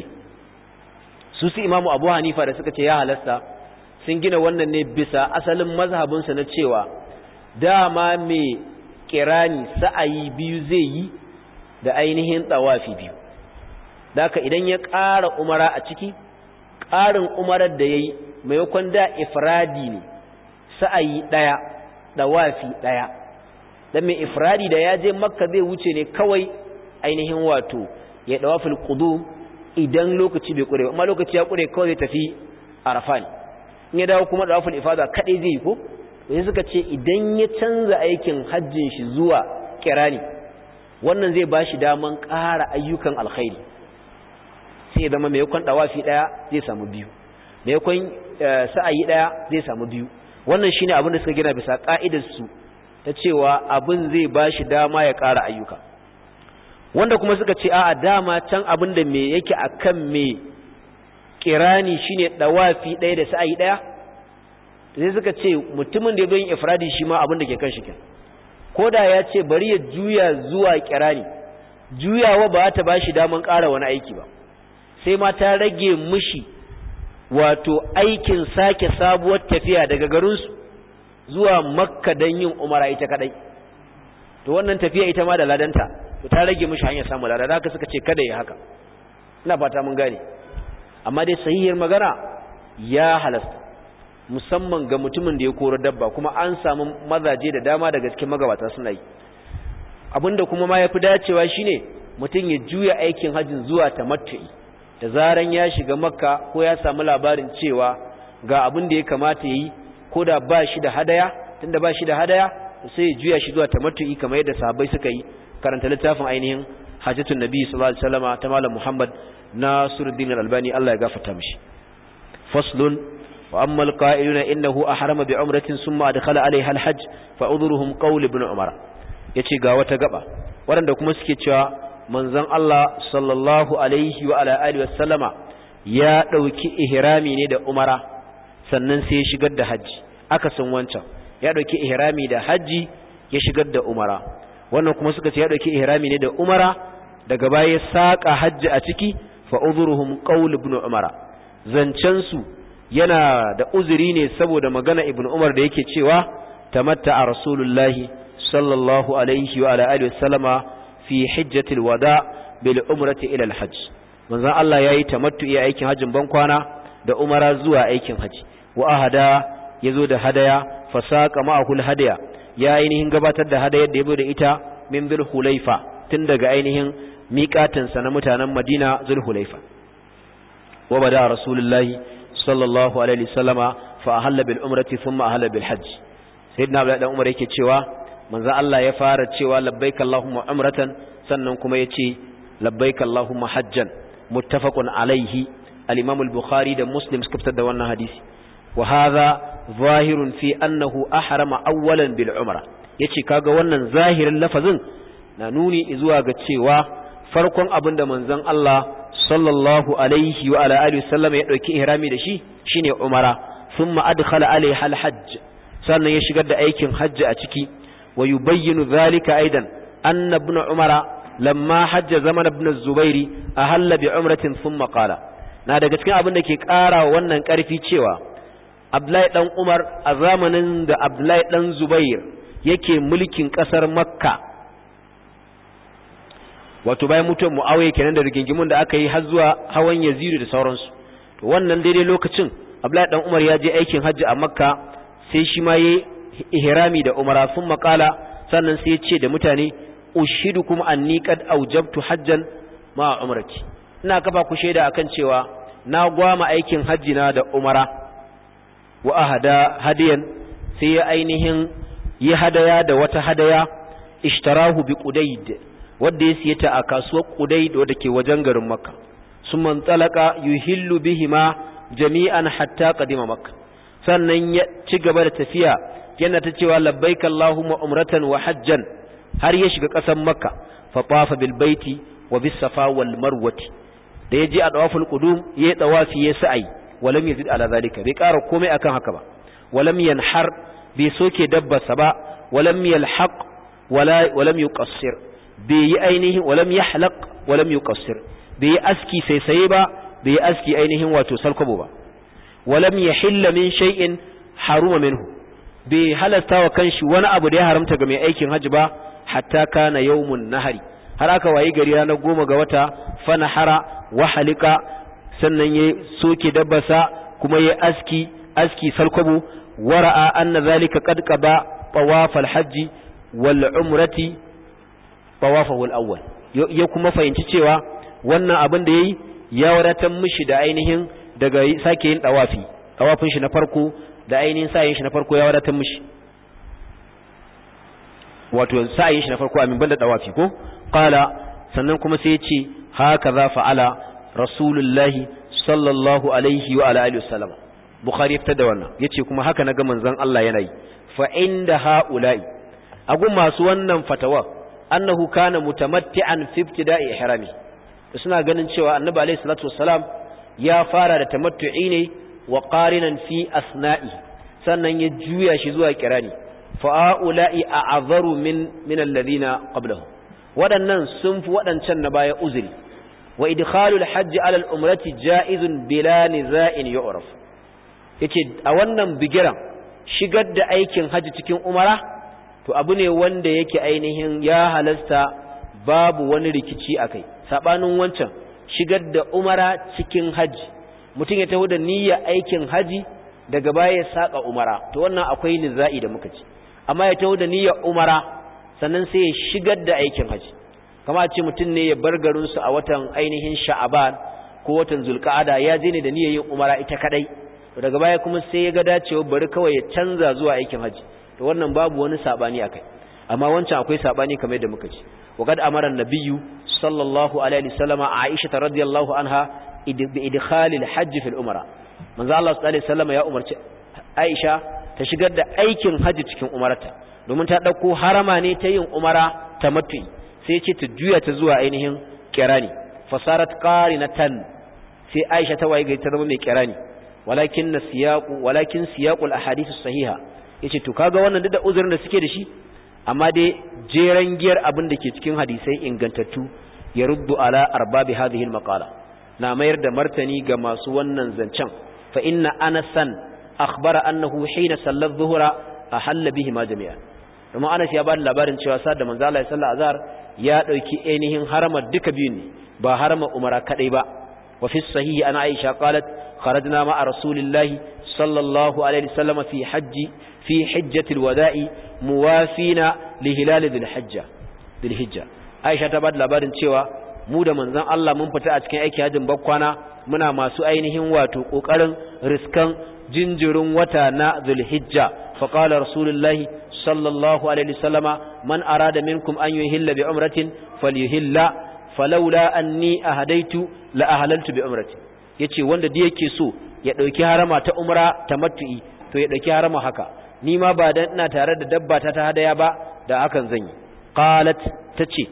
su su imamu abu hanifa da suka ce ya halasta sun gina wannan ne bisa asalin mazhabin sa na cewa dama mai kirani sa'ayi biyu zai yi da ainihin tsawafi biyu da haka idan ya ƙara umara a ciki ƙarin umarar da ya yi maimakon da ifradi ne sa'ayi ɗaya da wafi ɗaya don mai ifradi da ya je makka zai wuce ne kawai ainihin wato ya ɗawa filkudu idan lokaci bai ƙure amma lokaci ya ƙure kawai zai tafi arafa ne in ya dawo kuma ɗawa filifada kaɗai zai yi ko sai suka ce idan ya canza aikin hajjin shi zuwa kirani wannan zai ba shi daman ƙara ayyukan alkhairi sai zama maimakon dawafi daya zai samu biyu maimakon sa'ayi daya zai samu biyu wannan shine abin da suka gina bisa ka'idar su ta cewa abin zai bashi dama ya ƙara ayyuka wanda kuma suka ce a'a dama can abin da me yake akan me kirani shine dawafi daya da sa'ayi daya sai suka ce mutumin da ya zo yin ifradi shi ma abin da ke kan shi kin koda ya ce bari ya juya zuwa kirani juyawa ba ta bashi daman ƙara wani aiki ba sai ma ta rage mushi wato aikin sake sabuwar tafiya daga garinsu zuwa makka don yin umara ita kadai to wannan tafiya ita ma da ladanta to ta rage mishi hanyar samun lada da haka suka ce kada ya haka ina fata mun gane amma dai sahihiyar magana ya halasta musamman ga mutumin da ya kora dabba kuma an samu mazaje da dama daga cikin magabata suna yi abinda kuma ma yafi dacewa shine mutum ya juya aikin hajjin zuwa tamattu'i da zaran ya shiga makka ko ya samu labarin cewa ga abin da ya kamata yi ko da ba shi da hadaya tunda ba shi da hadaya sai ya juya shi zuwa tamattu'i kamar yadda sahabbai suka yi karanta littafin ainihin hajjatun nabi sallallahu alaihi wasallama ta malam muhammad nasiruddin al-albani Allah ya gafarta mishi faslun wa amma al-qa'iluna innahu ahrama bi umratin thumma adkhala alaiha al-hajj fa udhruhum qawl ibn umar yace ga wata gaba waɗanda kuma suke cewa manzon Allah sallallahu alaihi wa ala alihi wasallama ya dauki ihrami ne da umara sannan sai ya shigar da haji aka san wancan ya dauki ihrami da haji ya shigar da umara wannan kuma suka ce ya dauki ihrami ne da umara daga baya ya saka haji a ciki fa udhruhum qawl ibn umara zancen su yana da uzuri ne saboda magana ibn umar da yake cewa tamatta rasulullahi sallallahu alaihi wa ala alihi wasallama fi hajjatil wada bil umrati ila al hajj manzon Allah yayi tamattu iya aikin hajjin ban kwana da umara zuwa aikin haji wa ahada yazo da hadaya fasaqa ma'ahul hadaya ya ainihin gabatar da hadayar da yabo da ita min bil hulaifa tun daga ainihin miƙatin sa na mutanen Madina zul hulaifa wa bada rasulullahi sallallahu alaihi wasallama fa ahalla bil umrati thumma ahalla bil hajj sayyidina Abdullah dan Umar yake cewa manzo Allah ya fara cewa labbaik Allahumma umratan sannan kuma yace labbaik Allahumma hajjan muttafaqun alaihi al-Imam al-Bukhari da Muslim suka fitar da wannan hadisi wa hadha zahirun fi annahu ahrama awwalan bil umra yace kaga wannan zahirin lafazin na nuni zuwa ga cewa farkon abin da manzon Allah sallallahu alaihi wa ala alihi wasallam ya dauki ihrami da shi shine umara thumma adkhala alaiha al-hajj sannan ya shigar da aikin hajji a ciki ويبين ذلك أيضا أن ابن عمر لما حج زمن ابن الزبير أهل بعمرة ثم قال na daga cikin abin da ke ƙara wannan ƙarfi cewa Abdullahi dan Umar a zamanin da Abdullahi dan Zubair yake mulkin ƙasar Makka wato bayan mutuwar Muawiya kenan da rigingimun da aka yi har zuwa hawan Yazid da sauransu to wannan daidai lokacin Abdullahi dan Umar ya je aikin hajji a Makka sai shi ma yayi ihrami da umara sun makala sannan sai ya ce da mutane ushidukum anni qad awjabtu hajjan ma umrati ina kafa ku shaida akan cewa na gwama aikin hajji na da umara wa ahada hadiyan sai ya ainihin yi hadaya da wata hadaya ishtarahu bi qudayd wanda ya siye ta a kasuwar qudayd wadda ke wajen garin makka summan talaka yuhillu bihima jami'an hatta qadima makka sannan ya ci gaba da tafiya yana ta cewa labbaik Allahumma umratan wa hajjan har ya shiga ƙasar Makka fa tafa bil baiti wa bis safa wal marwati da yaje a dawaful qudum yayi tawafi ya sa'i walam yazid ala zalika bai ƙara komai akan haka ba walam yanhar bai soke dabbarsa ba walam yalhaq wala walam yuqassir bai yi ainihin walam yahlaq walam yuqassir bai yi aski sai sai ba bai yi aski ainihin wato salkwabo ba walam yahilla min shay'in haruma minhu bai halasta wa kanshi wani abu da ya haramta ga mai aikin hajji ba hatta kana yawmun nahari har aka wayi gari ranar goma ga wata fanahara wa halika sannan ya soke dabbasa kuma ya aski aski salkwabo wara'a anna zalika qad qaba tawaf al-hajji wal umrati tawafahu al-awwal ya kuma fahimci cewa wannan abin da yayi ya wadatar mishi da ainihin daga sake yin tawafi tawafin shi na farko da ainihin sa'ayin shi na farko ya wadatar mishi wato sa'ayin shi na farko amin banda dawafi ko qala sannan kuma sai ya ce haka za fa'ala rasulullahi sallallahu alaihi wa ala alihi wasallam bukhari ya fitar da wannan yace kuma haka naga manzon Allah yana yi fa inda haula'i agun masu wannan fatawa annahu kana mutamatti'an fi ibtida'i ihrami suna ganin cewa annabi alaihi salatu wassalam ya fara da tamattu'i ne wa qarinan fi asna'i sannan ya juya shi zuwa kirani fa'ula'i a'azaru min min alladhina qablahum waɗannan sun fi waɗancan na baya uzuri wa idkhalul hajji ala al-umrati ja'izun bila niza'in yu'raf yace a wannan bigiran shigar da aikin haji cikin umara to abu ne wanda yake ainihin ya halasta babu wani rikici akai sabanin wancan shigar da umara cikin haji mutum ya taho da niyyar aikin haji daga baya ya saka umara to wannan akwai nizai da muka ci amma ya taho da niyyar umara sannan sai ya shigar da aikin haji kama a ce mutum ne ya bar garin su a watan ainihin sha'aban ko watan zulqa'ada ya je ne da niyyar yin umara ita kadai to daga baya kuma sai ya ga dacewa bari kawai ya canza zuwa aikin haji to wannan babu wani sabani akai amma wancan akwai sabani kamar yadda muka ci وقد أمر النبي صلى الله عليه وسلم عائشة رضي الله عنها بإدخال الحج في الأمرة من ذا الله صلى الله عليه وسلم يا أمر عائشة تشغل أيكن حج cikin umarta domin ta dauko harama ne ta yin umara tamattu sai ce ta juya ta zuwa ainihin kirani fasarat qarinatan sai Aisha ta waye ga ta zama mai kirani walakin siyaqu walakin siyaqul ahadith sahiha yace to kaga wannan duk da uzurin da suke da shi amma dai jeran giyar abin da ke cikin hadisai ingantattu ya ruddu ala arbabi hadhihi almaqala na mayar da martani ga masu wannan zancen fa inna anasan akhbara annahu hina salla adh-dhuhra ahalla bihi ma jami'a kuma Anas ya bada labarin cewa sa da manzo Allah sallallahu azhar ya dauki ainihin harama duka biyun ne ba harama umara kadai ba wa fi sahihi ana Aisha qalat kharajna ma'a rasulillahi sallallahu alaihi wasallam fi hajji fi hajjatil wada'i muwafina li hilal dhil hajja dhil hijja Aisha ta bada labarin cewa mu da manzon Allah mun fita a cikin aiki hajjin bakkwana muna masu ainihin wato kokarin riskan jinjirin wata na dhil hijja fa qala rasulullahi sallallahu alaihi wasallama man arada minkum an yuhilla bi umratin falyuhilla falawla anni ahadaitu la ahlaltu bi umratin yace wanda da yake so ya dauki harama ta umra tamattu'i to ya dauki harama haka ni ma ba dan ina tare da dabba ta ta hadaya ba da hakan zan yi qalat tace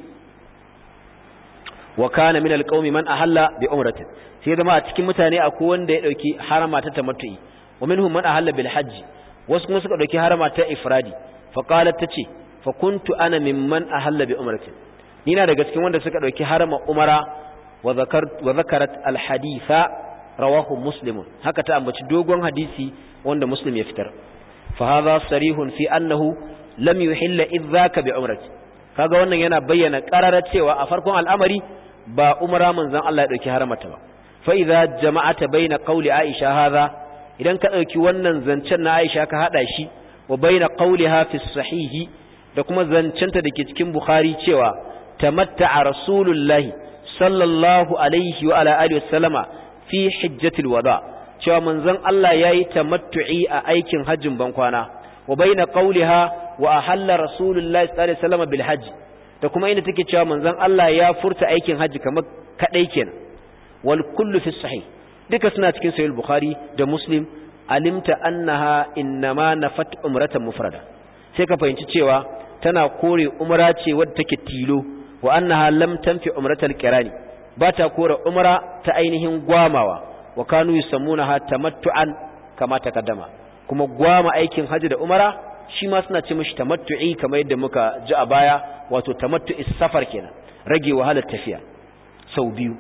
wa kana min alqaumi man ahalla bi umratin sai zama a cikin mutane akwai wanda ya dauki harama ta tamattu'i wa minhum man ahalla bil hajj wasu kuma suka dauki harama ta ifradi fa qalat tace fa kuntu ana mimman ahalla bi umratin ni na daga cikin wanda suka dauki harama umara wa zakar wa zakarat al haditha rawahu muslimun haka ta ambaci dogon hadisi wanda muslim ya fitar فهذا صريح في أنه لم يحل إذ ذاك بعمرة kaga wannan yana bayyana ƙararar cewa a farkon al'amari ba umra manzon Allah ya dauki haramata ba fa idza jama'ata baina qawli Aisha hadha idan ka dauki wannan zancen na Aisha ka hada shi wa baina qawliha fi sahihi da kuma zancenta dake cikin Bukhari cewa tamatta'a rasulullahi sallallahu alaihi wa ala alihi wasallama fi hajjatil wada' cewa manzon Allah yayi tamattu'i a aikin hajjin bankwana wa baina qawliha wa ahalla rasulullahi sallallahu alaihi wasallam bil hajj da kuma inda take cewa manzon Allah ya furta aikin hajji kamar kadai kenan wal kullu fi sahih duka suna cikin sahih bukhari da muslim alimta annaha innama nafat umratan mufrada sai ka fahimci cewa tana kore umra ce wadda take tilo wa annaha lam tanfi umratal qirani ba ta kore umra ta ainihin gwamawa wa kanu yusammunaha tamattu'an kama takaddama kuma gwama aikin haji da umara shi ma suna ce mishi tamattu'i kamar yadda muka ji a baya wato tamattu'is safar kenan rage wahalar tafiya sau biyu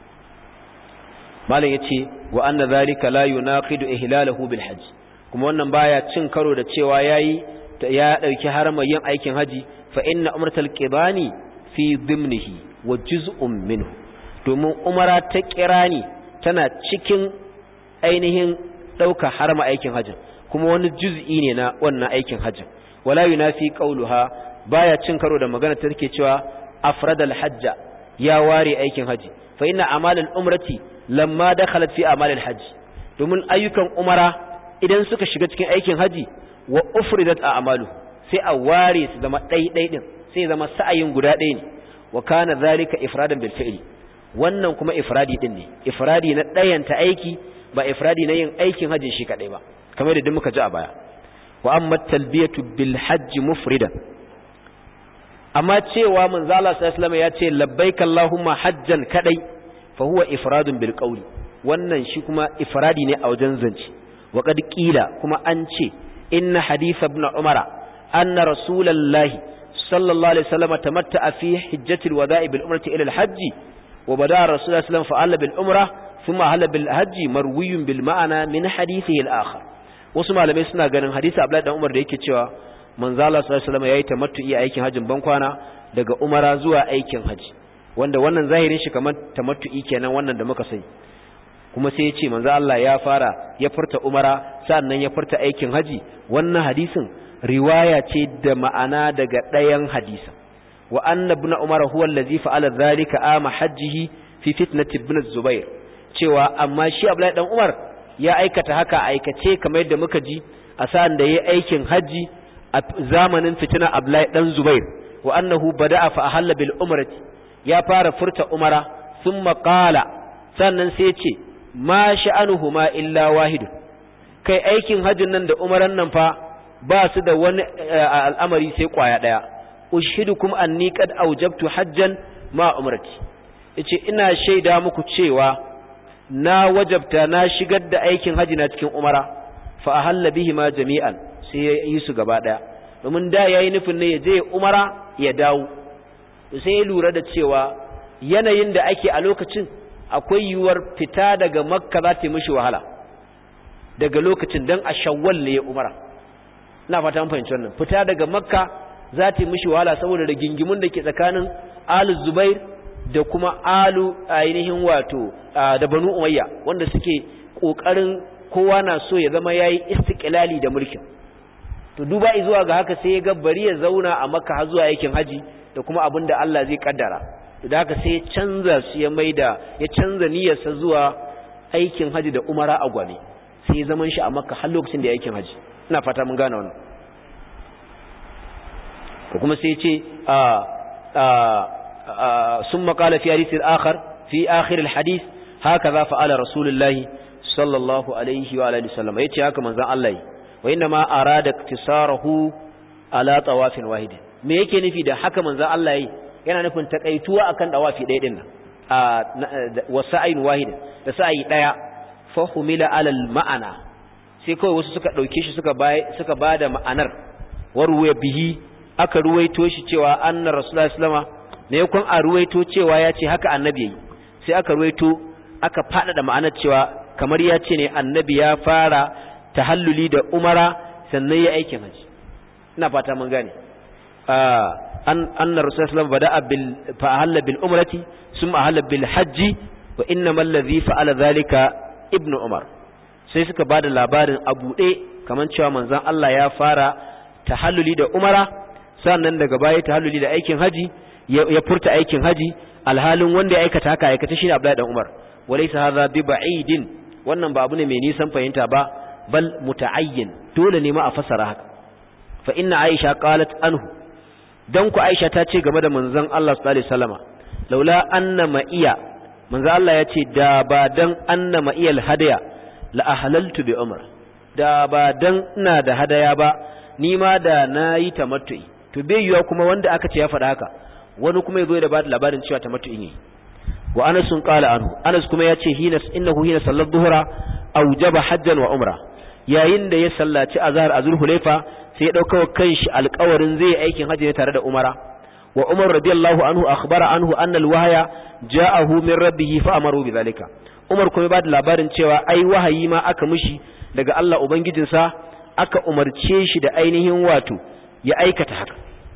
malam yace wa anna zalika la yunaqidu ihlalahu bil hajj kuma wannan baya cin karo da cewa yayi ya dauki haramar yin aikin haji fa inna umratal qibani fi dhimnihi wa juz'un minhu domin umara ta kirani tana cikin ainihin ɗauka harma aikin hajjin kuma wani juz'i ne na wannan aikin hajjin wala yunafi qauluha baya cin karo da magana ta take cewa afradal hajja ya ware aikin haji fa inna amalal umrati lamma dakhalat fi amalil hajj domin ayyukan umara idan suka shiga cikin aikin haji wa ufridat a'malu sai a ware su zama ɗai din sai zama sa'ayin guda ɗaya ne wa kana zalika ifradan bil fi'li wannan kuma ifradi din ne ifradi na ɗayanta aiki ba ifradi na yin aikin hajji shi kadai ba kamar da muka ji a baya wa amma talbiyatu bil hajj mufridan amma cewa manzo Allah sallallahu alaihi ya ce labbaik allahumma hajjan kadai fa huwa ifradun bil qawli wannan shi kuma ifradi ne a wajen zance wa qad qila kuma an ce inna hadith ibn umara anna rasulullahi sallallahu alaihi wasallam tamatta fi hajjatil wada'i bil umrati ila al hajji وبدا الرسول صلى الله عليه وسلم فعل بالعمرة ثم هل بالحج مروي بالمعنى من حديثه الآخر wasu malamai suna ganin hadisi Abdullahi dan Umar da yake cewa manzo Allah sallallahu alaihi wasallam yayi tamattu'i aikin hajjin bankwana daga umara zuwa aikin haji wanda wannan zahirin shi kamar tamattu'i kenan wannan da muka sani kuma sai ya ce manzo Allah ya fara ya furta umara sannan ya furta aikin haji wannan hadisin riwaya ce da ma'ana daga ɗayan hadisin wa anna ibn umar huwa allazi fa'ala dhalika ama hajjihi fi fitnati ibn zubair cewa amma shi abdullahi dan umar ya aikata haka aikace kamar yadda muka ji a sa'an da yayi aikin haji a zamanin fitina abdullahi dan zubair wa annahu bada'a fa ahalla bil umrati ya fara furta umara thumma qala sannan sai ya ce ma sha'anuhuma illa wahid kai aikin hajjin nan da umaran nan fa ba su da wani al'amari sai kwaya daya ushidukum anni qad awjabtu hajjan ma umrati yace ina shaida muku cewa na wajabta na shigar da aikin haji na cikin umara fa ahalla bihi ma jami'an sai ya yi su gaba daya domin da yayi nufin ne ya je umara ya dawo sai ya lura da cewa yanayin da ake a lokacin akwai yiwuwar fita daga makka za ta yi mishi wahala daga lokacin dan a shawwal ne ya umara ina fata mun fahimci wannan fita daga makka za ta yi mishi wahala saboda rigingimun da ke tsakanin alu zubair da kuma alu ainihin wato da banu umayya wanda suke kokarin kowa na so ya zama yayi istiqlali da mulkin to duba zuwa ga haka sai ya ga bari ya zauna a makka har zuwa aikin haji da kuma abin da Allah zai kaddara da haka sai ya canza su ya maida ya canza niyyarsa zuwa aikin haji da umara a gwame sai ya zaman shi a makka har lokacin da ya aikin haji ina fata mun gane wannan ko kuma sai ce sun makala fi hadith al-akhar fi akhir al-hadith hakaza fa'ala rasulullah sallallahu alaihi wa alihi wasallam yace haka manzon Allah wa inna ma arada iktisarahu ala tawafin wahid me yake nufi da haka manzon Allah yi yana nufin takaituwa akan dawafi ɗaya din nan wa sa'in wahid da sa'i daya fa humila ala al-ma'ana sai kawai wasu suka dauke shi suka bai suka bada ma'anar warwaya bihi aka ruwaito shi cewa annar rasulullahi sallama ne kun a ruwaito cewa ya ce haka annabi yayi sai aka ruwaito aka faɗaɗa ma'anar cewa kamar ya ce ne annabi ya fara tahalluli da umara sannan ya aikin haji ina fata mun gane an annar rasulullahi sallama bada'a bil fa ahalla bil umrati summa ahalla bil hajji wa innamal ladhi fa'ala dhalika ibnu umar sai suka bada labarin a buɗe kamar cewa manzon Allah ya fara tahalluli da umara sannan daga baya tahalluli da aikin haji ya furta aikin haji alhalin wanda ya aikata haka aikata shi ne Abdullahi dan Umar walaysa hadha bi ba'idin wannan ba abu ne mai nisan fahimta ba bal muta'ayyin dole ne ma a fasara haka fa inna Aisha qalat anhu dan ku Aisha ta ce game da manzon Allah sallallahu alaihi wasallama laula anna ma'iya manzon Allah ya ce da ba dan anna ma'iyal hadaya la ahlaltu bi umra da ba dan ina da hadaya ba ni ma da nayi tamattu'i to bai yiwa kuma wanda aka ce ya faɗa haka wani kuma yazo da ba da labarin cewa tamattu'i ne wa Anas sun qala anhu Anas kuma ya ce hina innahu hina sallat dhuhra awjaba hajjan wa umra yayin da ya sallaci azhar azul hulaifa sai ya dauka kanshi alƙawarin zai aikin hajji ne tare da umara wa Umar radiyallahu anhu akhbara anhu anna alwahya ja'ahu min rabbih fa amaru bidhalika Umar kuma ba da labarin cewa ai wahayi ma aka mishi daga Allah ubangijinsa aka umarce shi da ainihin wato ya aikata haka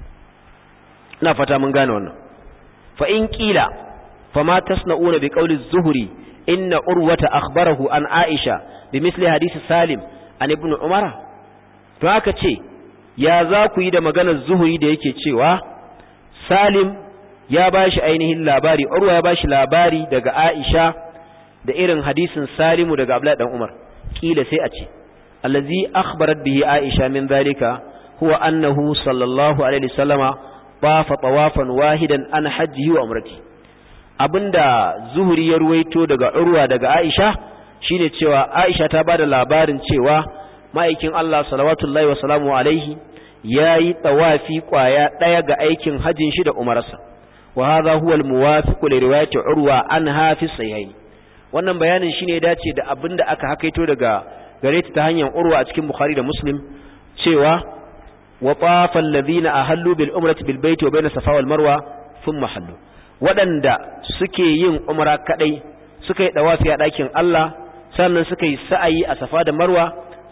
ina fata mun gane wannan fa in qila fama tasna'una bi qawli az-zuhri inna urwata akhbarahu an aisha bi misli hadisi salim an ibn umara to haka ce ya za ku yi da maganar zuhuri da yake cewa salim ya bashi ainihin labari urwa ya bashi labari daga aisha da irin hadisin salimu daga abdullahi dan umar kila sai a ce allazi akhbarat bihi aisha min zalika huwa annahu sallallahu alaihi wasallama tafa tawafan wahidan an hajjihi wa umrati abinda zuhuri ya ruwaito daga urwa daga aisha shine cewa aisha ta bada labarin cewa ma'aikin Allah salawatullahi wa salamu alaihi yayi tawafi kwaya daya ga aikin hajjin shi da umarsa wa hadha huwa al-muwafiq li riwayati urwa an hafi sahihain wannan bayanin shine dace da abinda aka hakaito daga gare ta hanyar urwa a cikin bukhari da muslim cewa wa tafa alladhina ahallu bil umrati bil baiti wa bayna safa wal marwa thumma hallu wadanda suke yin umra kadai suka yi dawafi a dakin Allah sannan suka yi sa'ayi a safa da marwa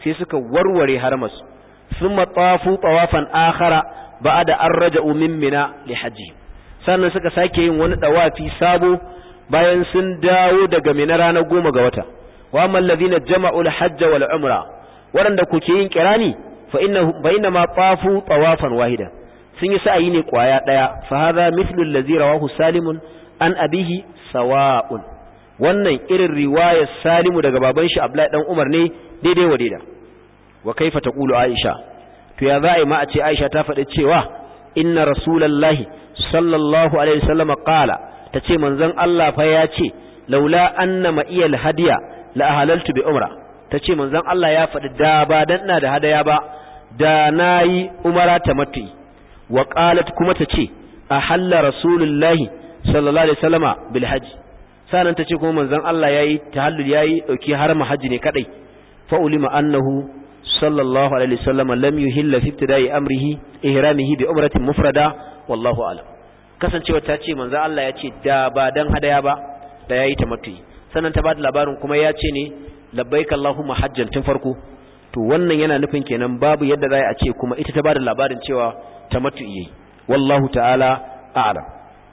sai suka warware harmas thumma tawafu tawafan akhara ba'da an raja'u min mina li hajji sannan suka sake yin wani dawafi sabo bayan sun dawo daga mina ranar goma ga wata wa amman ladina jama'u al-hajj wal umra waɗanda kuke yin kirani fa inna fa inna ma tawafu tawafan wahida sun yi sa'ayi ne kwaya daya fa hadha mithlu allazi rawahu salimun an abihi sawa'un wannan irin riwayar salimu daga baban shi abdullahi dan umar ne daidai wa daida wa kaifa taqulu aisha to ya za'i ma a ce aisha ta faɗi cewa inna rasulullahi sallallahu alaihi wasallam qala tace manzon Allah fa ya ce laula anna ma'iyal hadiya la ahlaltu bi umra tace manzon Allah ya faɗi da ba dan ina da hadaya ba da nayi umara tamattu wa qalat kuma tace ahalla rasulullahi sallallahu alaihi wasallama bil hajj sanan tace kuma manzon Allah yayi tahallul yayi dauki harama haji ne kadai fa ulima annahu sallallahu alaihi wasallama lam yuhilla fi ibtida'i amrihi ihramihi bi umratin mufrada wallahu a'lam kasancewa ta ce manzon Allah ya ce da ba dan hadaya ba da yayi tamattu sannan ta bada labarin kuma ya ce ne labbaik allahumma hajjan tun farko to wannan yana nufin kenan babu yadda za a ce kuma ita ta bada labarin cewa tamattu yayi wallahu ta'ala a'lam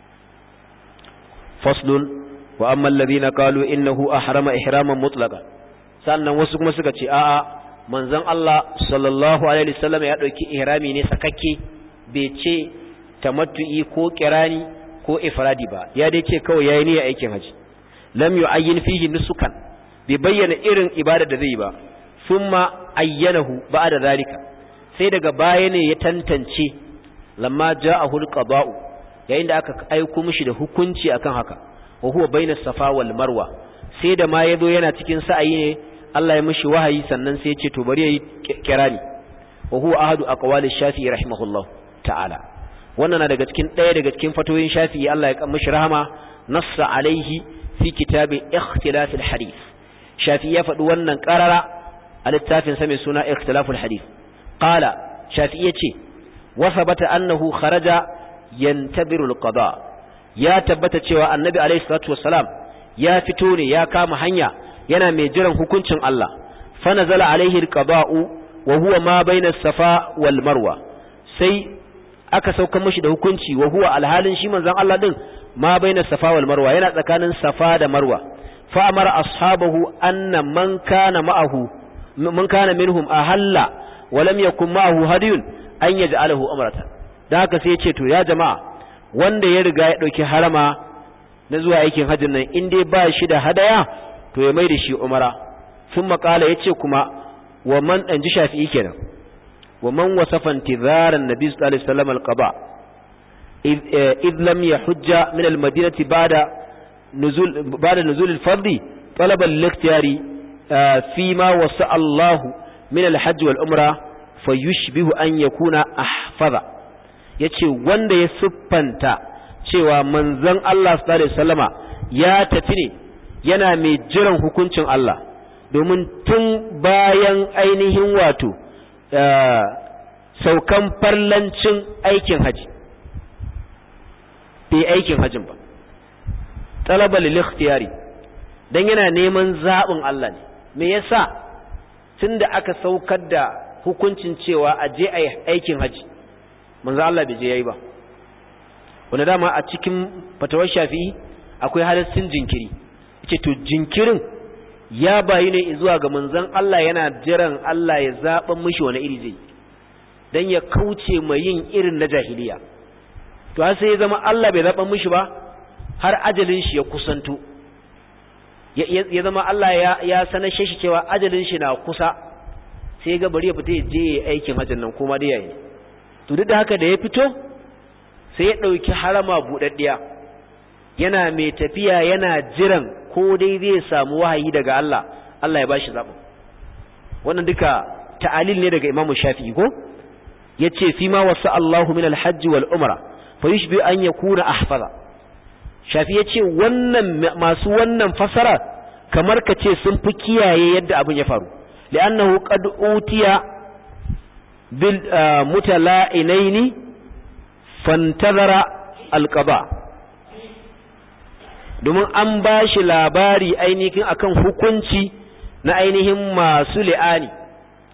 faslun wa amma alladhina qalu innahu ahrama ihraman mutlaqan sannan wasu kuma suka ce a'a manzon Allah sallallahu alaihi wasallam ya dauki ihrami ne sakakke bai ce tamattu'i ko kirani ko ifradi ba ya dai ce kawai yayi niyyar aikin haji lam yu'ayyin fihi nusukan bai bayyana irin ibada da zai ba thumma ayyanahu ba'da zalika sai daga baya ne ya tantance lamma ja'ahu al-qada'u yayin da aka aiko mishi da hukunci akan haka wa huwa baina safa wal marwa sai da ma yazo yana cikin sa'ayi ne Allah ya mishi wahayi sannan sai ya ce to bari yayi kirani wa huwa ahadu aqwali shafi'i rahimahullah ta'ala wannan na daga cikin ɗaya daga cikin fatoyin shafi'i Allah ya mishi rahama nassa alaihi fi kitabi ikhtilaf al-hadith shafi'i ya faɗi wannan qarara a littafin sa mai suna ikhtilaf al-hadith qala shafi'i ya ce wa thabata annahu kharaja yantabiru al-qada ya tabbata cewa annabi alayhi salatu wassalam ya fito ne ya kama hanya yana mai jiran hukuncin Allah fa nazala alaihi al-qada'u wa huwa ma bayna safa wal marwa sai aka sauka mishi da hukunci wa huwa alhalin shi manzon Allah din ma bayna safa wal marwa yana tsakanin safa da marwa fa amara ashabahu anna man kana ma'ahu man kana minhum ahalla wa lam yakun ma'ahu hadiyun an yaj'alahu umratan da haka sai ya ce to ya jama'a wanda ya riga ya ɗauki harama na zuwa aikin hajjin nan in dai ba shi da hadaya to ya mai da shi umara sun makala ya ce kuma wa man ɗan ji shafi'i kenan wa man wasafan tizaran nabi sallallahu alaihi wasallam alqaba id lam yahujja min almadinati ba'da nuzul ba'da nuzul alfardi talaba al-ikhtiyari fi ma wasa Allah min alhajj wal umra fayushbihu an yakuna ahfaza ya ce wanda ya siffanta cewa manzon Allah sallallahu wasallama ya tafi ne yana mai jiran hukuncin Allah domin tun bayan ainihin wato saukan farlancin aikin haji bai aikin hajin ba talaba lil ikhtiyari dan yana neman zaɓin Allah ne me yasa tunda aka saukar da hukuncin cewa a je a aikin haji manzo Allah bai je yayi ba wanda dama a cikin fatawar Shafi'i akwai halaccin jinkiri yace to jinkirin ya bayi ne zuwa ga manzon Allah yana jiran Allah ya zaba mishi wani iri zai dan ya kauce mai yin irin na jahiliya to har sai ya zama Allah bai zaba mishi ba har ajalin shi ya kusanto ya zama Allah ya ya sanar shi cewa ajalin shi na kusa sai ga bari ya fita ya je aikin hajjin nan kuma dai yayi to duk da haka da ya fito sai ya ɗauki harama buɗaɗɗiya yana mai tafiya yana jiran ko dai zai samu wahayi daga Allah Allah ya ba shi zaɓin wannan duka ta'alil ne daga imamu shafi'i ko ya ce fi ma wasu Allahu min alhajji wal umra fa yushbi an yakuna ahfaza shafi ya ce wannan masu wannan fasara kamar ka ce sun fi kiyaye yadda abin ya faru li'annahu qad utiya bil mutala'inaini fantazara alqaba domin an ba shi labari ainihin akan hukunci na ainihin masu li'ani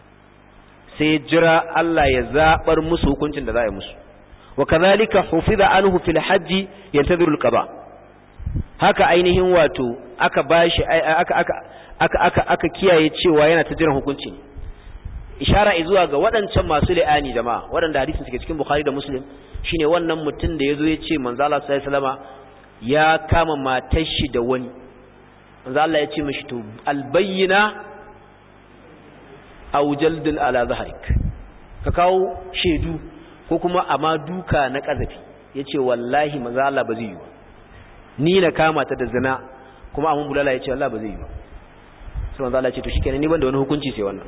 sai ya jira Allah ya zabar musu hukuncin da za a yi musu wa kadhalika hufiza anhu fil hajji yantadhiru al-qada haka ainihin wato aka bashi aka aka aka aka aka kiyaye cewa yana ta jiran hukunci ishara zuwa ga waɗancan masu li'ani jama'a waɗanda hadisin suke cikin Bukhari da Muslim shine wannan mutum da yazo ya ce manzo Allah sallallahu alaihi wasallama ya kama matar shi da wani manzo Allah ya ce mishi to albayyina aw jaldun ala zahrik ka kawo shedu ko kuma amma duka na kazafi yace wallahi manzo Allah ba zai yi ba ni na kama ta da zina kuma amun bulala yace Allah ba zai yi ba sai manzo Allah ya ce to shikenan ni ban da wani hukunci sai wannan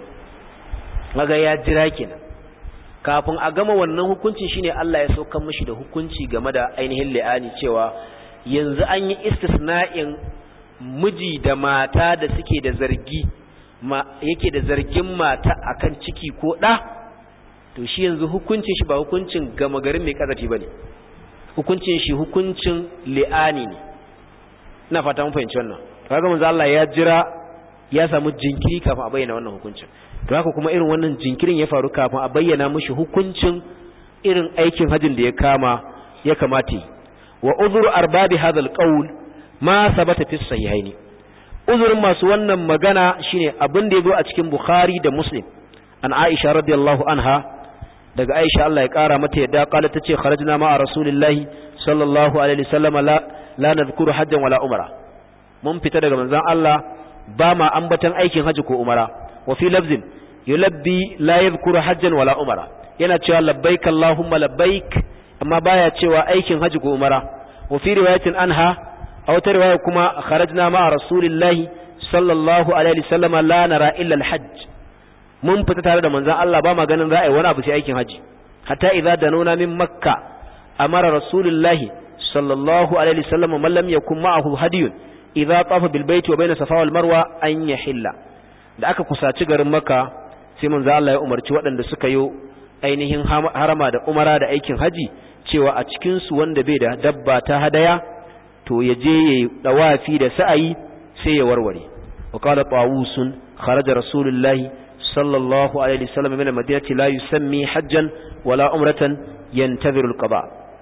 maga ya jira kenan kafin a gama wannan hukunci shine Allah ya saukar mishi da hukunci game da ainihin li'ani cewa yanzu an yi istisna'in miji da mata da suke da zargi ma yake da zargin mata akan ciki ko ɗa to shi yanzu hukuncin shi ba hukuncin gama garin mai kazafi bane hukuncin shi hukuncin li'ani ne ina fata mun fahimci wannan kaga manzo Allah ya jira ya samu jinkiri kafin a bayyana wannan hukuncin to haka kuma irin wannan jinkirin ya faru kafin a bayyana mishi hukuncin irin aikin hajin da ya kama ya kamata wa uzuru arbabi hadha alqawl ma sabata fi sahihaini uzurin masu wannan magana shine abin da yazo a cikin bukhari da muslim an aisha radiyallahu anha daga aisha Allah ya kara mata yadda kala tace kharajna ma'a rasulillahi sallallahu alaihi wasallam la la nadhkuru hajjan wala umra mun fita daga manzon Allah ba ma ambatan aikin haji ko umara wa fi lafzin yulabbi la yadhkuru hajjan wala umara yana cewa labbaik allahumma labbaik amma baya cewa aikin haji ko umara wa fi riwayatin anha a wata riwaya kuma kharajna ma'a rasulillahi sallallahu alaihi wasallam la nara illa alhajj mun fita tare da manzon Allah ba ma ganin za a yi wani abu sai aikin haji hatta idza danuna min makka amara rasulullahi sallallahu alaihi wasallam man lam yakun ma'ahu hadiyun idza tafa bil baiti wa bayna safa wal marwa an yahilla da aka kusaci garin makka sai manzo Allah ya umarci waɗanda suka yi ainihin harama da umara da aikin haji cewa a cikin su wanda bai da dabba ta hadaya to ya je ya dawafi da sa'ayi sai ya warware wa qala tawusun kharaja rasulullahi sallallahu alaihi wasallam min madinati la yusammi hajjan wala umratan yantadhiru alqada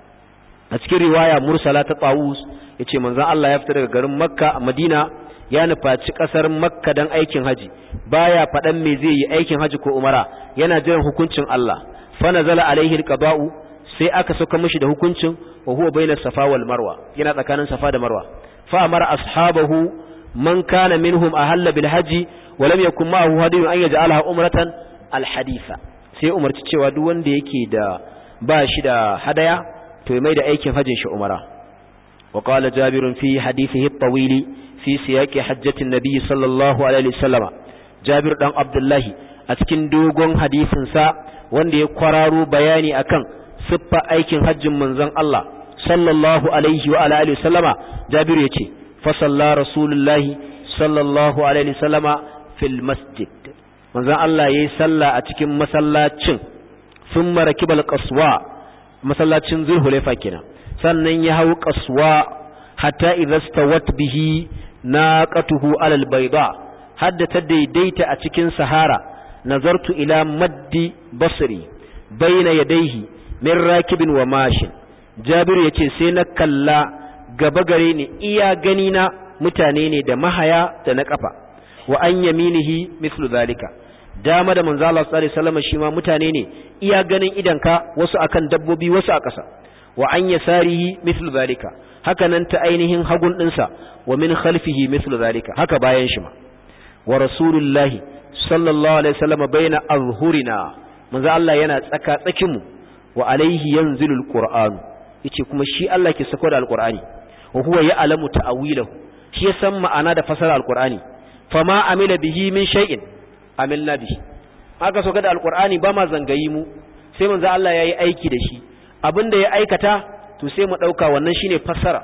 a cikin riwaya mursala ta tawus yace manzon Allah ya fita daga garin makka a madina ya nufaci kasar makka dan aikin haji baya fadan me zai yi aikin haji ko umara yana jiran hukuncin Allah fa nazala alaihi alqada'u sai aka saka mishi da hukuncin wa huwa baina safa wal marwa yana tsakanin safa da marwa fa amara ashabahu man kana minhum ahalla bil haji wa lam yakun ma'ahu hadiyun an yaj'alaha umratan al haditha sai umarci cewa duk wanda yake da ba shi da hadaya to ya mai da aikin hajjin shi umara wa qala jabir fi hadithihi at-tawil fi siyaqi hajjati an-nabi sallallahu alaihi wasallam jabir dan abdullahi a cikin dogon hadisin sa wanda ya kwararo bayani akan siffa aikin hajjin manzon Allah sallallahu alaihi wa alihi wasallama jabir yace fa salla rasulullahi sallallahu alaihi wasallama fil masjid manzon Allah yayi sallah a cikin masallacin thumma rakibal qaswa masallacin zulhulaifa kenan sannan ya hau qaswa hatta idza stawat bihi naqatuhu alal bayda hadda ta daidaita a cikin sahara nazartu ila maddi basri baina yadayhi min rakibin wa mashin jabiru yace sai na kalla gaba gare ni iya gani na mutane ne da mahaya da na kafa wa an yaminihi mislu zalika dama da manzo Allah sallallahu alaihi wasallam shi ma mutane ne iya ganin idanka wasu akan dabbobi wasu a ƙasa wa an yasarihi mislu zalika haka nan ta ainihin hagun dinsa wa min khalfihi mislu zalika haka bayan shi ma wa rasulullahi sallallahu alaihi wasallam baina azhurina manzo Allah yana tsaka tsakin mu wa alaihi yanzilul qur'an yace kuma shi Allah ke sako da alqur'ani wa huwa ya'lamu ta'wilahu shi ya san ma'ana da fasara alqur'ani fama amila bihi min shay'in amilna bihi aka so da alqur'ani ba ma zangayi mu sai manzo Allah yayi aiki da shi abinda ya aikata to sai mu dauka wannan shine fassara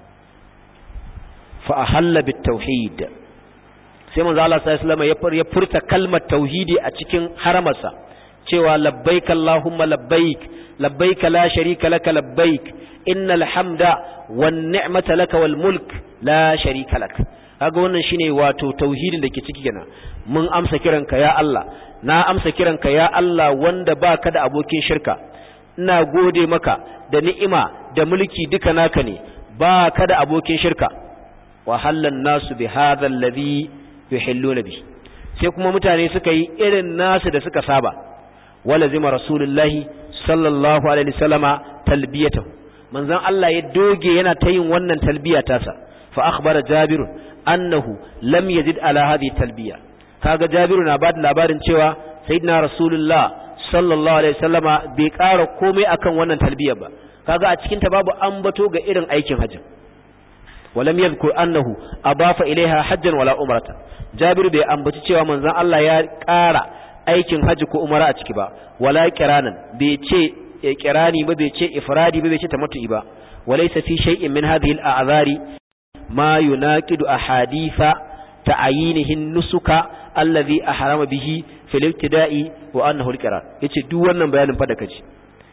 fa ahalla bit tauhid sai manzo Allah sallallahu alaihi wasallam ya furta kalmar tauhidi a cikin haramarsa cewa labbaik allahumma labbaik labbaik la sharika laka labbaik innal hamda wan ni'mata laka wal mulk la sharika lak kaga wannan shine wato tauhidin da ke ciki kenan mun amsa kiranka ya Allah na amsa kiranka ya Allah wanda baka da abokin shirka ina gode maka da ni'ima da mulki duka naka ne baka da abokin shirka wa hallan nasu bi hadha alladhi yuhilluna bi sai kuma mutane suka yi irin nasu da suka saba wala zima rasulullahi sallallahu alaihi wasallama talbiyatahu manzon Allah ya doge yana ta yin wannan talbiya tasa fa akhbara jabir annahu lam yazid ala hadhihi talbiya kaga jabiru na bada labarin cewa sayyidina rasulullah sallallahu alaihi wasallama bai ƙara komai akan wannan talbiyar ba kaga a cikin ta babu ambato ga irin aikin hajji walam yadhkur annahu abafa ilaiha hajjan wala umrata jabiru bai ambaci cewa manzon Allah ya ƙara aikin hajji ko umara a ciki ba wala kiranan bai ce kirani ba bai ce ifradi ba bai ce tamattu'i ba walaysa fi shay'in min hadhihi al-a'zari ma yunaqidu ahaditha ta'ayinihin nusuka allazi ahrama bihi fil ibtida'i wa annahu al-qiran yace duk wannan bayanin fa da kaji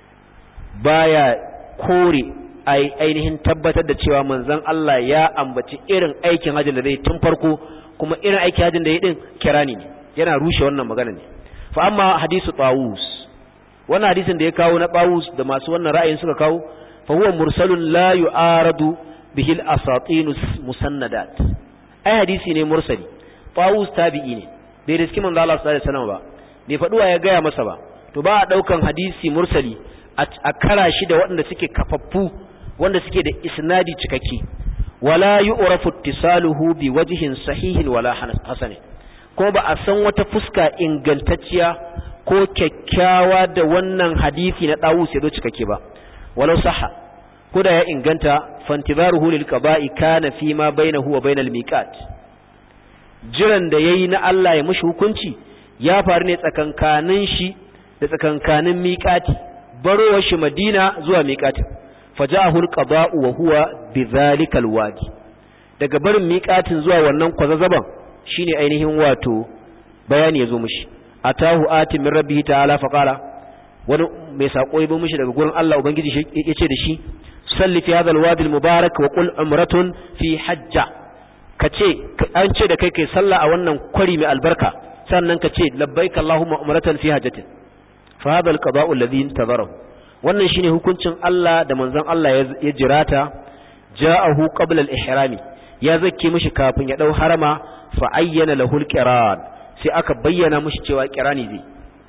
baya kore ai ainihin tabbatar da cewa manzon Allah ya ambaci irin aikin hajjin da zai tun farko kuma irin aikin hajjin da ya din kirani ne yana rushe wannan magana ne fa amma hadisu tawus wannan hadisin da ya kawo na tawus da masu wannan ra'ayin suka kawo fa huwa mursalun la yu'aradu bihi al-asatin musannadat ai hadisi ne mursali tawus tabi'i ne bai riski manzo Allah sallallahu alaihi wasallam ba bai faduwa ya gaya masa ba to ba a daukan hadisi mursali a kara shi da waɗanda suke kafaffu wanda suke da isnadi cikakke wala yu'rafu ittisaluhu bi wajhin sahihin wala hasan ko ba a san wata fuska ingantacciya ko kyakkyawa da wannan hadisi na Dawus ya zo cikakke ba walau sahha ko da ya inganta fantizaruhu lil qada'i kana fi ma bainahu wa bainal miqat jiran da yayi na Allah ya mushi hukunci ya faru ne tsakankanin shi da tsakankanin miqati barowar shi Madina zuwa miqatin faja'ahu al-qada'u wa huwa bidhalikal wadi daga barin miqatin zuwa wannan kwazazzaban shine ainihin wato bayani yazo mishi atahu ati min rabbihi ta'ala fa qala wani mai sako yabo mishi daga gurin Allah ubangiji yace da shi salli fi hadha al-wadi al-mubarak wa qul umratun fi hajja kace an ce da kai kai sallah a wannan kwari mai albarka sannan kace labbaik allahumma umratan fi hajjatin fa hadha al-qada'u alladhi intazarahu wannan shine hukuncin Allah da manzon Allah ya jirata ja'ahu qabla al-ihrami ya zakke mishi kafin ya dau harama fa ayyana lahu al-qiran sai aka bayyana mishi cewa qirani zai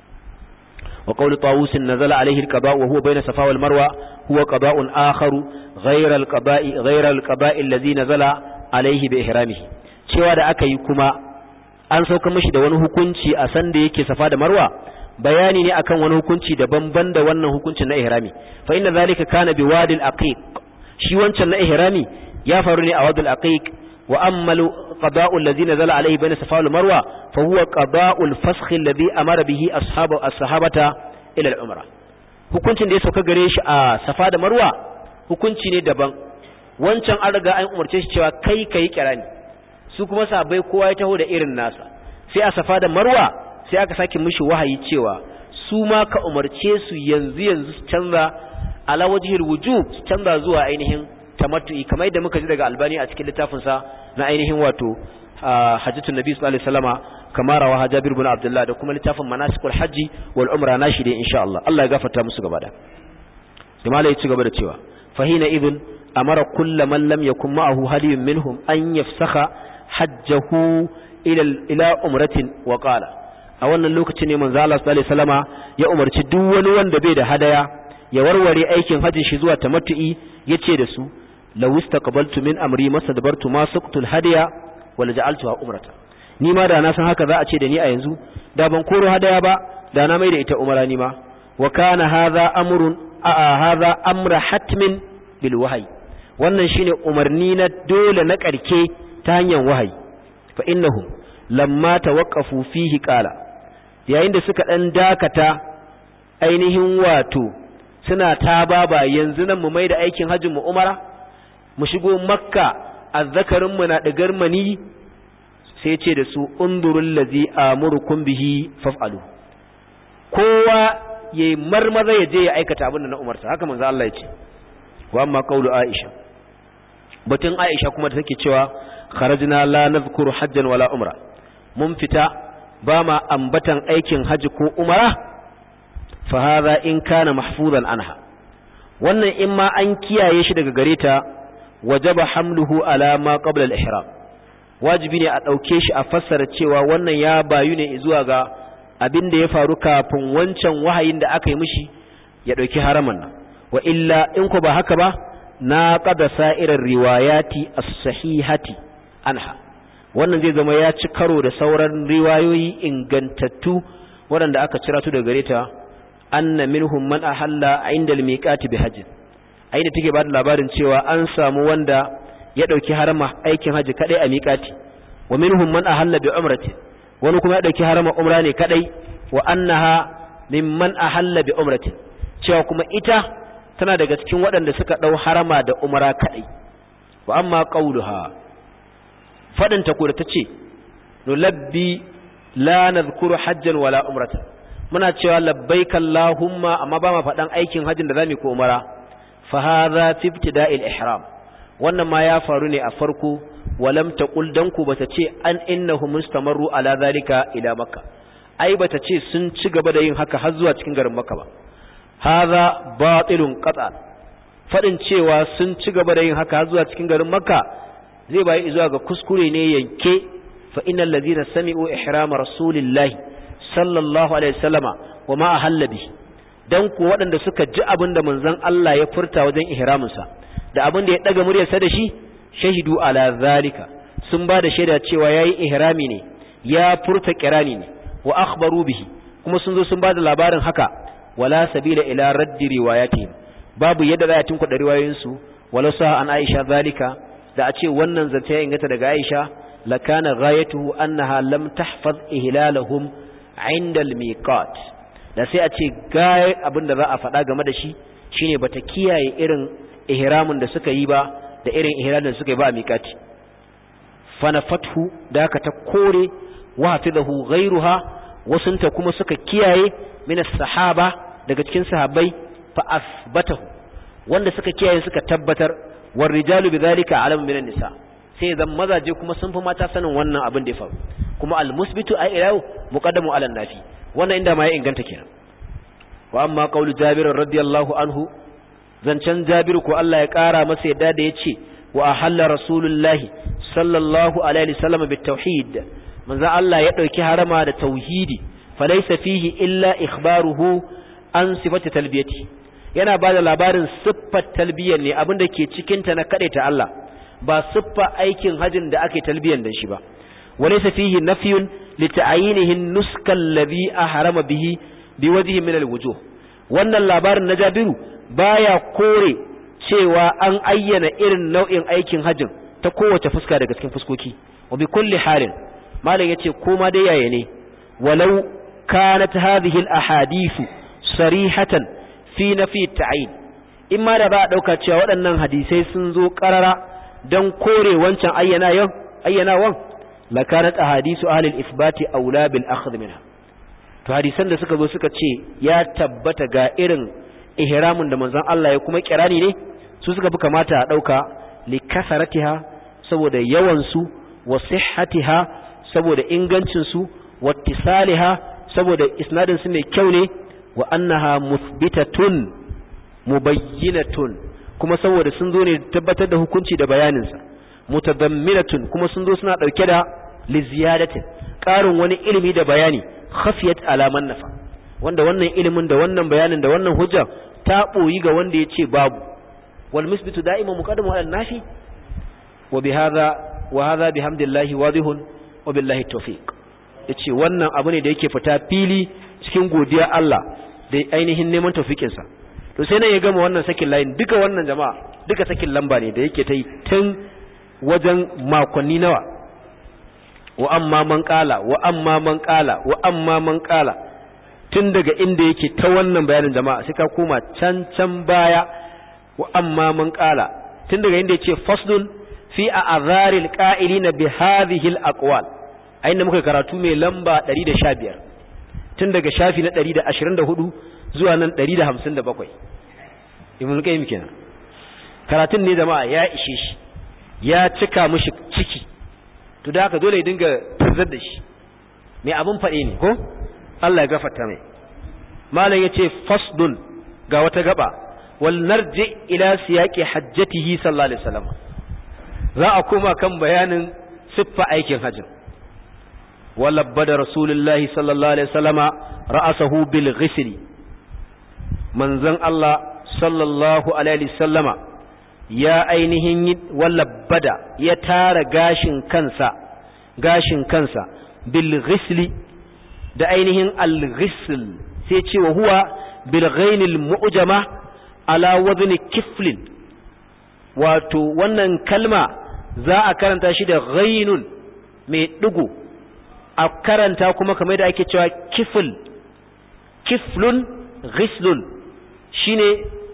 wa qawlu tawus nazala alayhi al-qada' wa huwa bayna safa wal marwa huwa qada'un akharu ghayra al-qada'i ghayra al-qada'i alladhi nazala alayhi bi ihramihi cewa da aka yi kuma an sauka mishi da wani hukunci a san da yake safa da marwa bayani ne akan wani hukunci daban-ban da wannan hukuncin na ihrami fa inna zalika kana bi wadil aqiq shi wancan na ihrami ya faru ne a wadil aqiq wa ammalu qada'u alladhi nazala alayhi bayna safa wal marwa fa huwa qada'u al-fasakh alladhi amara bihi ashabu as-sahabata ila al-umra hukuncin da ya sauka gare shi a safa da marwa hukunci ne daban wancan an riga an umarce shi cewa kai kai kirani su kuma sahabbai kowa ya taho da irin nasa sai a safa da marwa sai aka sake mishi wahayi cewa su ma ka umarce su yanzu yanzu su canza ala wajhil wujub su canza zuwa ainihin tamattu'i kamar yadda muka ji daga albani a cikin littafin sa na ainihin wato hajjatun nabi sallallahu alaihi wasallama kamar rawa jabir ibn abdullah da kuma littafin manasikul hajji wal umra nashi dai insha Allah Allah ya gafarta musu gaba da kuma ya ci gaba da cewa fahina ibn amara kullu man lam yakun ma'ahu hadiyun minhum an yafsakha hajjahu ila ila umratin wa qala a wannan lokacin ne manzo Allah sallallahu alaihi wasallama ya umarci duk wani wanda bai da hadaya ya warware aikin hajjin shi zuwa tamattu'i yace da su law istaqbaltu min amri masadbartu ma suqtul hadiya wala ja'altuha umrata ni ma da na san haka za a ce da ni a yanzu da ban koro hadaya ba da na mai da ita umara ni ma wa kana hadha amrun a hadha amra hatmin bil wahyi wannan shine umarni na dole na karke ta hanyar wahayi fa innahum lamma tawaqqafu fihi qala yayin da suka dan dakata ainihin wato suna ta baba yanzu nan mu mai da aikin hajjin mu umara mu shigo makka azzakarin mu na digar mani sai ce da su undurul ladzi amurukum bihi faf'alu kowa yayi marmaza ya je ya aikata abin da na umarta haka manzo Allah ya ce wa amma qawlu aisha batun aisha kuma da take cewa kharajna la nadhkuru hajjan wala umra mun fita ba ma ambatan aikin haji ko umara fa hadha in kana mahfuzan anha wannan in ma an kiyaye shi daga gare ta wajaba hamluhu ala ma qabla al-ihram wajibi ne a dauke shi a fassara cewa wannan ya bayu ne zuwa ga abin da ya faru kafin wancan wahayin da aka yi mishi ya dauki haraman nan wa illa in ko ba haka ba na qada sa'irar riwayati as-sahihati anha wannan zai zama ya ci karo da sauran riwayoyi ingantattu waɗanda aka cira tu daga gare ta anna minhum man ahalla inda al-miqati bi hajj aida take bada labarin cewa an samu wanda ya dauki harama aikin haji kadai a miqati wa minhum man ahalla bi umrati wani kuma ya dauki harama umra ne kadai wa annaha mimman ahalla bi umrati cewa kuma ita tana daga cikin waɗanda suka dau harama da umra kadai wa amma qauluha fadin ta ko da tace nulabbi la nadhkuru hajjan wala umratan muna cewa labbaika Allahumma amma ba ma faɗan aikin hajjin da zamu ko umara fa hadha fi ibtida'il ihram wannan ma ya faru ne a farko walam taqul dan ku bata ce an innahu mustamarru ala zalika ila makka ai bata ce sun ci gaba da yin haka har zuwa cikin garin makka ba hadha batilun qata fadin cewa sun ci gaba da yin haka har zuwa cikin garin makka zai bayi zuwa ga kuskure ne yanke fa innal ladina sami'u ihrama rasulillahi sallallahu alaihi wasallama wa ma ahalla bi dan ku waɗanda suka ji abin da manzon Allah ya furta wajen ihraminsa da abin da ya daga muryarsa da shi shahidu ala zalika sun ba da shaida cewa yayi ihrami ne ya furta kirani ne wa akhbaru bihi kuma sun zo sun ba da labarin haka wala sabila ila raddi riwayatihim babu yadda za a tunkuɗa riwayoyin su wala sa an Aisha zalika da a ce wannan zance ya ingata daga Aisha lakana ghayatuhu annaha lam tahfaz ihlalahum inda al-miqat da sai a ce gaya abin da za a faɗa game da shi shine bata kiyaye irin ihramin da suka yi ba da irin ihramin da suka yi ba a miqati fa fathu da ka ta kore wa hafizahu ghayruha wasunta kuma suka kiyaye min sahaba daga cikin sahabbai fa asbatahu wanda suka kiyaye suka tabbatar war rijalu bidhalika alam min nisa sai zan mazaje kuma sun fi mata sanin wannan abin da ya faru kuma almusbitu a ilahu muqaddamu ala nafi wannan inda ma ya inganta kenan wa amma qawlu jabir radiyallahu anhu zancan jabir ko Allah ya kara masa yadda da yace wa ahalla rasulullahi sallallahu alaihi wasallam bit tauhid manzo Allah ya dauki harama da tauhidi falaysa fihi illa ikhbaruhu an sifati talbiyati yana bada labarin siffar talbiyar ne abinda ke cikin ta na ta Allah ba siffa aikin hajin da ake talbiyan da shi ba وليس فيه نفي لتعيينه النسك الذي أحرم به بوجه من الوجوه wannan labarin na Jabiru baya kore cewa an ayyana irin nau'in aikin hajjin ta kowace fuska daga cikin fuskoki wa bi kulli halin malam yace koma dai yaya ne walau kanat hadhihi al ahadith sarihatan fi nafi ta'yin in ma da ba a dauka cewa waɗannan hadisai sun zo karara dan kore wancan ayyana yau ayyanawan lakanat ahadisu ahli al-ithbati aula bil akhdh minha to hadisan da suka zo suka ce ya tabbata ga irin ihramin da manzon Allah ya kuma kirani ne su suka fi kamata a dauka li kasaratiha saboda yawan su wa sihhatiha saboda ingancin su wa ittisaliha saboda isnadin su mai kyau ne wa annaha muthbitatun mubayyinatun kuma saboda sun zo ne tabbatar da hukunci da bayanin sa mutadamminatun kuma sun zo suna dauke da liziyadatin ƙarin wani ilimi da bayani khafiyat alaman nafa wanda wannan ilimin da wannan bayanin da wannan hujja ta boyi ga wanda ya ce babu wal misbitu da'iman muqaddamu ala nafi wa bihadha wa hadha bihamdillahi wadihun wa billahi tawfiq yace wannan abu ne da yake fita fili cikin godiya Allah da ainihin neman tawfikin sa to sai nan ya gama wannan sakin layin duka wannan jama'a duka sakin lamba ne da yake ta yi tun wajen makonni nawa wa amma man kala wa amma man kala wa amma man kala tun daga inda yake ta wannan bayanin jama'a sai ka koma can can baya wa amma man kala tun daga inda yake faslun fi a'zaril qa'ilina bi hadhihi al-aqwal ayin muka karatu mai lamba 115 tun daga shafi na 124 zuwa nan 157 ibn qayyim kenan karatun ne jama'a ya ishe shi ya cika mishi ciki to da haka dole ya dinga tarzar da shi mai abin faɗi ne ko Allah ya gafarta mai malam yace fasdun ga wata gaba wal narji ila siyaqi hajjatihi sallallahu alaihi wasallam za a koma kan bayanin siffa aikin hajjin walabbada rasulullahi sallallahu alaihi wasallama ra'asahu bil ghisli manzon Allah sallallahu alaihi wasallama ya ainihin walabbada ya tara gashin kansa gashin kansa bil ghisli da ainihin al ghisl sai ce wa huwa bil ghainil mu'jama ala wadni kiflin wato wannan kalma za a karanta shi da ghainun mai digo a karanta kuma kamar da ake cewa kifl kiflun ghislun shine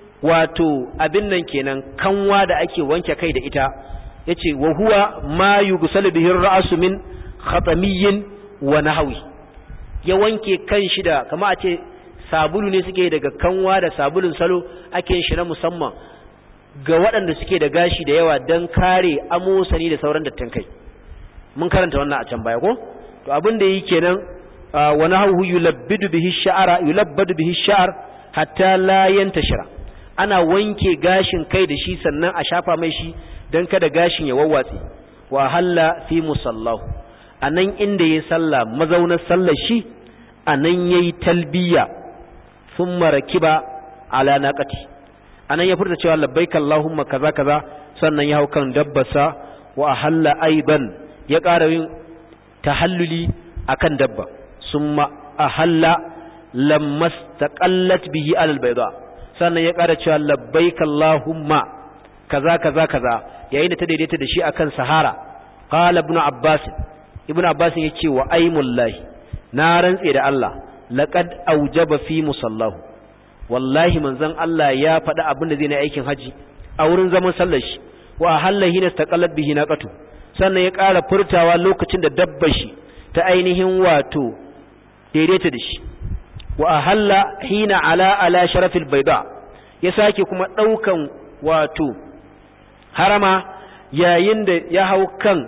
wato abin nan kenan kanwa da ake wanke kai da ita yace wa huwa ma yughsalu bihi ar-ra'su min khatamiyyin wa nahwi ya wanke kan shi da kama a ce sabulu ne suke daga kanwa da sabulun salo ake yin shi na musamman ga waɗanda suke da gashi da yawa don kare amosani da sauran dattin kai mun karanta wannan a can baya ko to abin da yi kenan wa nahwu yulabbidu bihi sha'ara yulabbadu bihi sha'ar hatta la yantashira ana wanke gashin kai da shi sannan a shafa mai shi dan kada gashin ya wawwatse wa halla fi musallahu anan inda yayi sallah mazaunar sallar shi anan yayi talbiya thumma rakiba ala naqati anan ya furta cewa labbaika allahumma kaza kaza sannan ya hau kan dabbasa wa ahalla aiban ya ƙara yin tahalluli akan dabba summa ahalla lamma taqallat bihi alal bayda sannan ya ƙara cewa labbaika allahumma kaza kaza kaza yayin da ta daidaita da shi akan sahara qala ibn abbas ibn abbas yace wa aimullahi na rantse da Allah laqad aujaba fi musallahu wallahi manzon Allah ya faɗi abin da zai na aikin haji a wurin zaman sallar shi wa halahi na taqallat bihi naqatu sannan ya ƙara furtawa lokacin da dabbar shi ta ainihin wato daidaita da shi wa ahalla hina ala ala sharafil bayda ya sake kuma daukan wato harama yayin da ya hau kan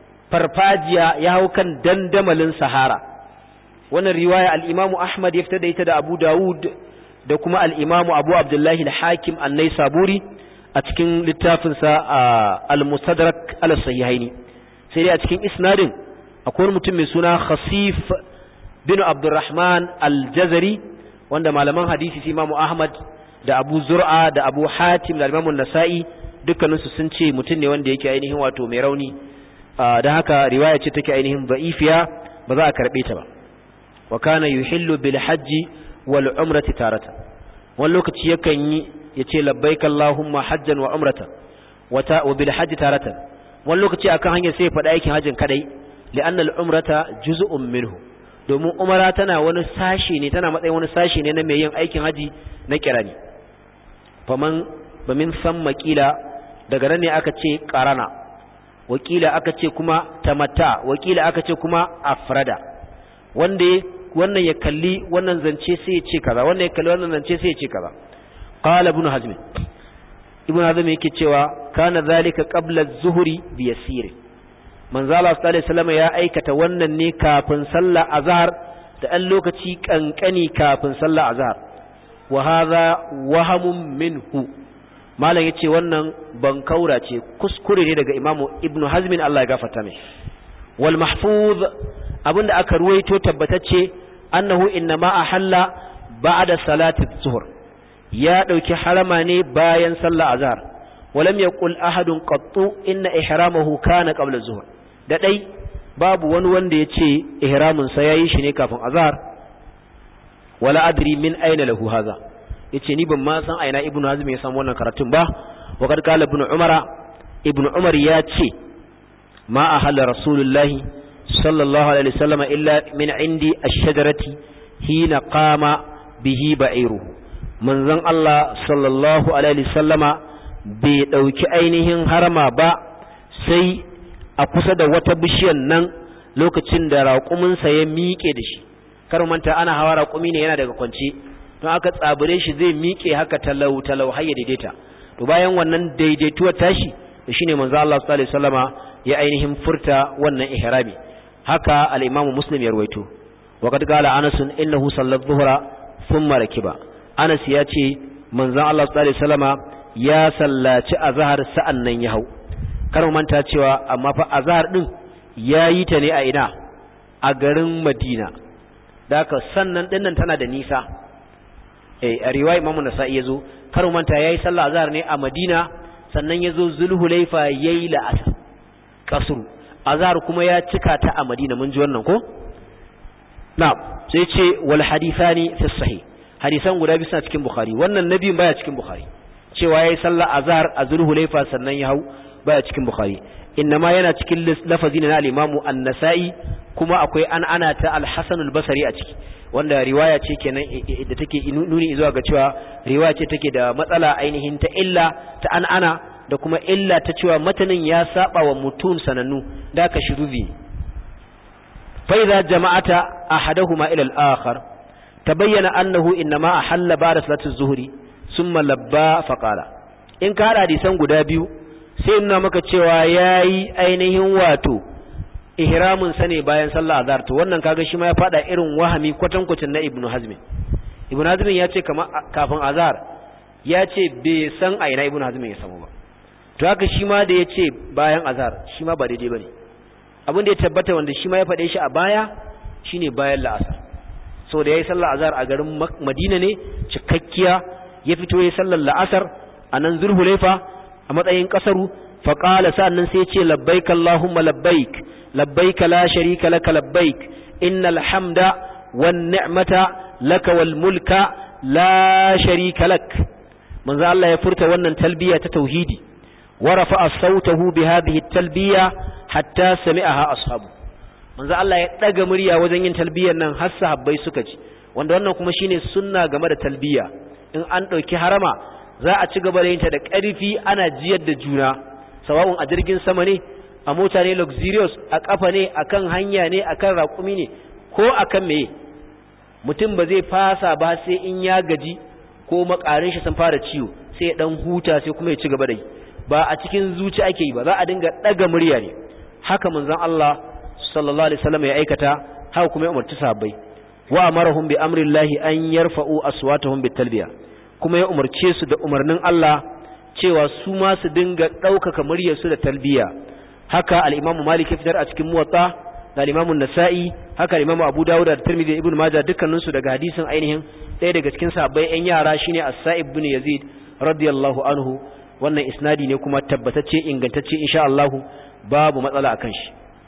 farfajiya ya hau kan dandamalin sahara wannan riwaya al-imamu ahmad ya fitar da ita da abu dawud da kuma al'imamu abu abdullahi al-hakim annai saburi a cikin littafinsa al-mustadrak al-sahihaini sai dai a cikin isnadin akwai mutum mai suna khasif bin abdurrahman al-jazari wanda malaman hadisi su imamu ahmad da abu zur'a da abu hatim da imamu nasa'i dukkaninsu sun ce mutum ne wanda yake ainihin wato mai rauni don haka riwaya ce take ainihin ba'ifiya ba za a karɓe ta ba wa kana yuhillu bil hajji wal umrati tarata wani lokaci yakan yi yace labbaik allahumma hajjan wa umratan wata wa bil hajji taratan wani lokaci akan hanyar sai ya faɗa aikin hajjin kadai li'anna al umrata juz'un minhu domin umara tana wani sashi ne tana matsayin wani sashi ne na mai yin aikin haji na kirani faman bamin san makila daga nan ne aka ce qarana wakila aka ce kuma tamatta wakila aka ce kuma afrada wanda wannan ya kalli wannan zance sai ya ce kaza wannan ya kalli wannan zance sai ya ce kaza qala ibn hazm ibn hazm yake cewa kana zalika qabla az-zuhri bi yasir manzo Allah sallallahu alaihi wasallam ya aikata wannan ne kafin sallar azhar da ɗan lokaci kankani kafin sallar azhar wa hadha wahamun minhu malam yace wannan bankaura ce kuskure ne daga imamu ibn hazm Allah ya gafarta mai wal mahfuz abinda aka ruwaito tabbatacce annahu innama ahalla ba'da salati zuhur ya dauki harama ne bayan sallar azhar walam yaqul ahadun qattu inna ihramahu kana qabla zuhur da dai babu wani wanda yace ihramin sa yayi shi ne kafin azhar wala adri min aina lahu hadha yace ni ban ma san aina ibnu hazm ya samu wannan karatun ba wa kad qala ibnu umara ibnu umar ya ce ma ahalla rasulullahi sallallahu alaihi wasallam illa min indi ash-shajarati hina qama bihi ba'iru manzon Allah sallallahu alaihi wasallama bai dauki ainihin harama ba sai a kusa da wata bishiyar nan lokacin da raƙuminsa ya miƙe da shi kar manta ana hawa raƙumi ne yana daga kwance don aka tsabure shi zai miƙe haka talau talau har ya daidaita to bayan wannan daidaituwar tashi shine manzo Allah sallallahu alaihi wasallama ya ainihin furta wannan ihrami haka al-imamu muslim ya ruwaito wa qad qala anas innahu salla adh-dhuhra thumma rakiba anas ya ce manzon Allah sallallahu alaihi wasallama ya sallaci azhar sa'an nan ya hau kar manta cewa amma fa azhar din yayi ta ne a ina a garin Madina da haka sannan dinnan tana da nisa eh a riwaya Imam Nasa'i yazo kar manta yayi sallah azhar ne a Madina sannan yazo Zulhulaifa yayi la'asar kasru azhar kuma ya cika ta a Madina mun ji wannan ko na'am sai ce wal hadithani fi sahih hadisan guda biyu suna cikin Bukhari wannan nabiyin baya cikin Bukhari cewa yayi sallah azhar a Zulhulaifa sannan ya hau baya cikin Bukhari innama yana cikin lafazi na al-Imam An-Nasa'i kuma akwai an ana ta Al-Hasan al-Basri a ciki wanda riwaya ce kenan da take nuni zuwa ga cewa riwaya ce take da matsala ainihin ta illa ta an ana da kuma illa ta cewa matanin ya saba wa mutum sanannu da ka shurubi fa idza jama'ata ahaduhuma ila al-akhar tabayyana annahu innama ahalla ba'da salati az-zuhri thumma labba faqala in ka hada hadisan guda biyu sai nuna maka cewa yayi ainihin wato ihramin sa ne bayan sallah azhar to wannan kaga shi ma ya fada irin wahami kwatankwacin na ibnu hazm ibnu hazm ya ce kamar kafin azhar ya ce bai san a ina ibnu hazm ya samu ba to haka shi ma da ya ce bayan azhar shi ma ba daidai bane abin da ya tabbata wanda shi ma ya faɗe shi a baya shine bayan la'asar so da yayi sallah azhar a garin madina ne cikakkiya ya fito yayi sallar la'asar a nan zulhulaifa a matsayin kasaru faqala sa'annan sai ya ce labbaik allahumma labbaik labbaik la sharika laka labbaik innal hamda wan ni'mata laka wal mulka la sharika lak manzo Allah ya furta wannan talbiya ta tauhidi wa rafa'a sautahu bi hadhihi talbiya hatta sami'aha ashabu manzo Allah ya daga murya wajen yin talbiyar nan har sahabbai suka ji wanda wannan kuma shine sunna game da talbiya in an dauki harama za a ci gaba da yin ta da ƙarfi ana jiyar da juna sawa'un a jirgin sama ne a mota ne luxurious a kafa ne akan hanya ne akan raƙumi ne ko akan meye mutum ba zai fasa ba sai in ya gaji ko makarin shi sun fara ciwo sai ya dan huta sai kuma ya ci gaba da yi ba a cikin zuci ake yi ba za a dinga daga murya ne haka manzon Allah sallallahu alaihi wasallam ya aikata haka kuma ya umarci sahabbai wa amarahum bi amri llahi an yarfa'u aswatahum bit talbiya kuma ya umarce su da umarnin Allah cewa su ma su dinga ɗaukaka muryar su da talbiya haka al-Imam Malik ya fitar a cikin Muwatta da al-Imam Nasa'i haka al-Imam Abu Dawud da Tirmidhi Ibn Majah dukkanin su daga hadisin ainihin ɗaya daga cikin sahabbai ƴan yara shine As-Sa'ib ibn Yazid radiyallahu anhu wannan isnadi ne kuma tabbatacce ingantacce insha Allah babu matsala akan shi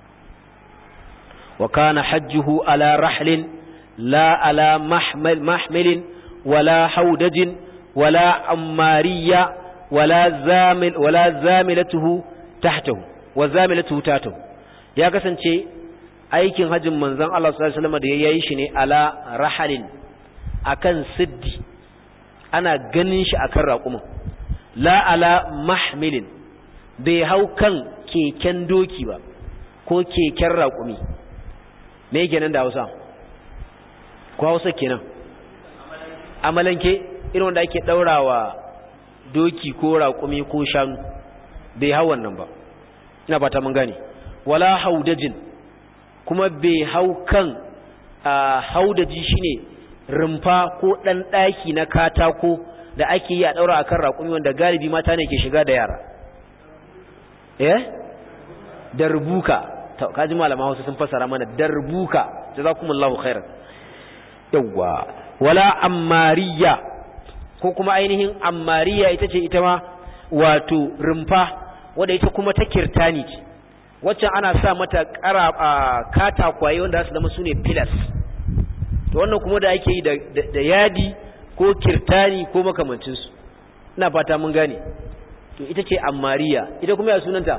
wa kana hajjuhu ala rahlin la ala mahmal mahmilin wala haudajin wala ammariya wala zamil wala zamilatuhu tahtahu wa zamilatuhu tahtahu ya kasance aikin hajjin manzon Allah sallallahu alaihi wasallam da yayi shi ne ala rahalin akan siddi ana ganin shi akan raƙumin la ala mahmilin bai hau kan keken doki ba ko keken raƙumi me yake nan da Hausa ko Hausa kenan amalanke irin wanda ake daurawa doki ko raƙumi ko shanu bai hau wannan ba ina fata mun gane wala haudajin kuma bai hau kan haudaji shine rumfa ko dan daki na katako da ake yi a daura akan raƙumi wanda galibi mata ne ke shiga da yara eh darbuka to kaji malama Hausa sun fassara mana darbuka jazakumullahu khairan yawa wala ammariya ko kuma ainihin ammariya ita ce ita ma wato rumfa wadda ita kuma ta kirtani ce waccan ana sa mata kara katakwaye wanda su zama sune pillars to wannan kuma da ake yi da yadi ko kirtani ko makamancinsu ina fata mun gane to ita ce ammariya ita kuma ya sunanta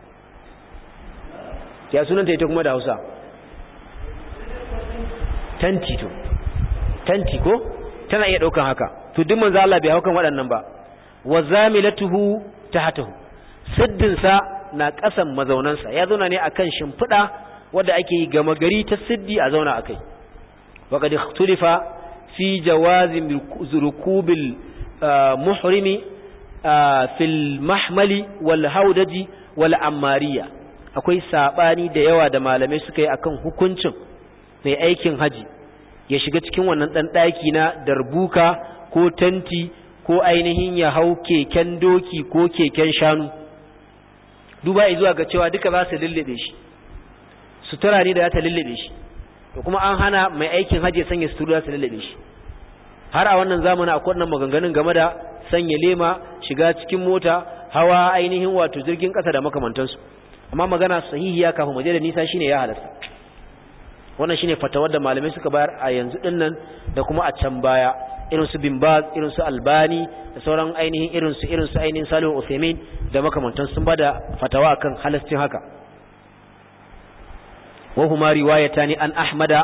ya sunanta ita kuma da hausa tanti to tanti ko tana iya daukan haka to duk manzo Allah bai haukan waɗannan ba wa zamilatuhu tahtahu siddin sa na ƙasan mazaunansa ya zauna ne akan shimfiɗa wanda ake yi gama gari ta siddi a zauna akai wa qad ikhtulifa fi jawazi rukubil muhrimi fil mahmali wal haudaji wal ammariya akwai sabani da yawa da malamai suka yi akan hukuncin mai aikin haji ya shiga cikin wannan dan daki na darbuka ko tanti ko ainihin ya hau keken doki ko keken shanu duba zuwa ga cewa duka za su lullube shi sutura ne da za ta lullube shi to kuma an hana mai aikin haji ya sanya sutura su lullube shi har a wannan zamanin akwai wannan maganganun game da sanya lema shiga cikin mota hawa ainihin wato jirgin kasa da makamantansu amma magana sahihiya kafin mu je da nisa shine ya halasta wannan shine fatawar da malamai suka bayar a yanzu dinnan da kuma a can baya irin su bin baz irin su albani da sauran ainihin irin su irin su ainihin salihu usaimin da makamantan sun bada fatawa akan halastin haka wa huma riwayatani an ahmada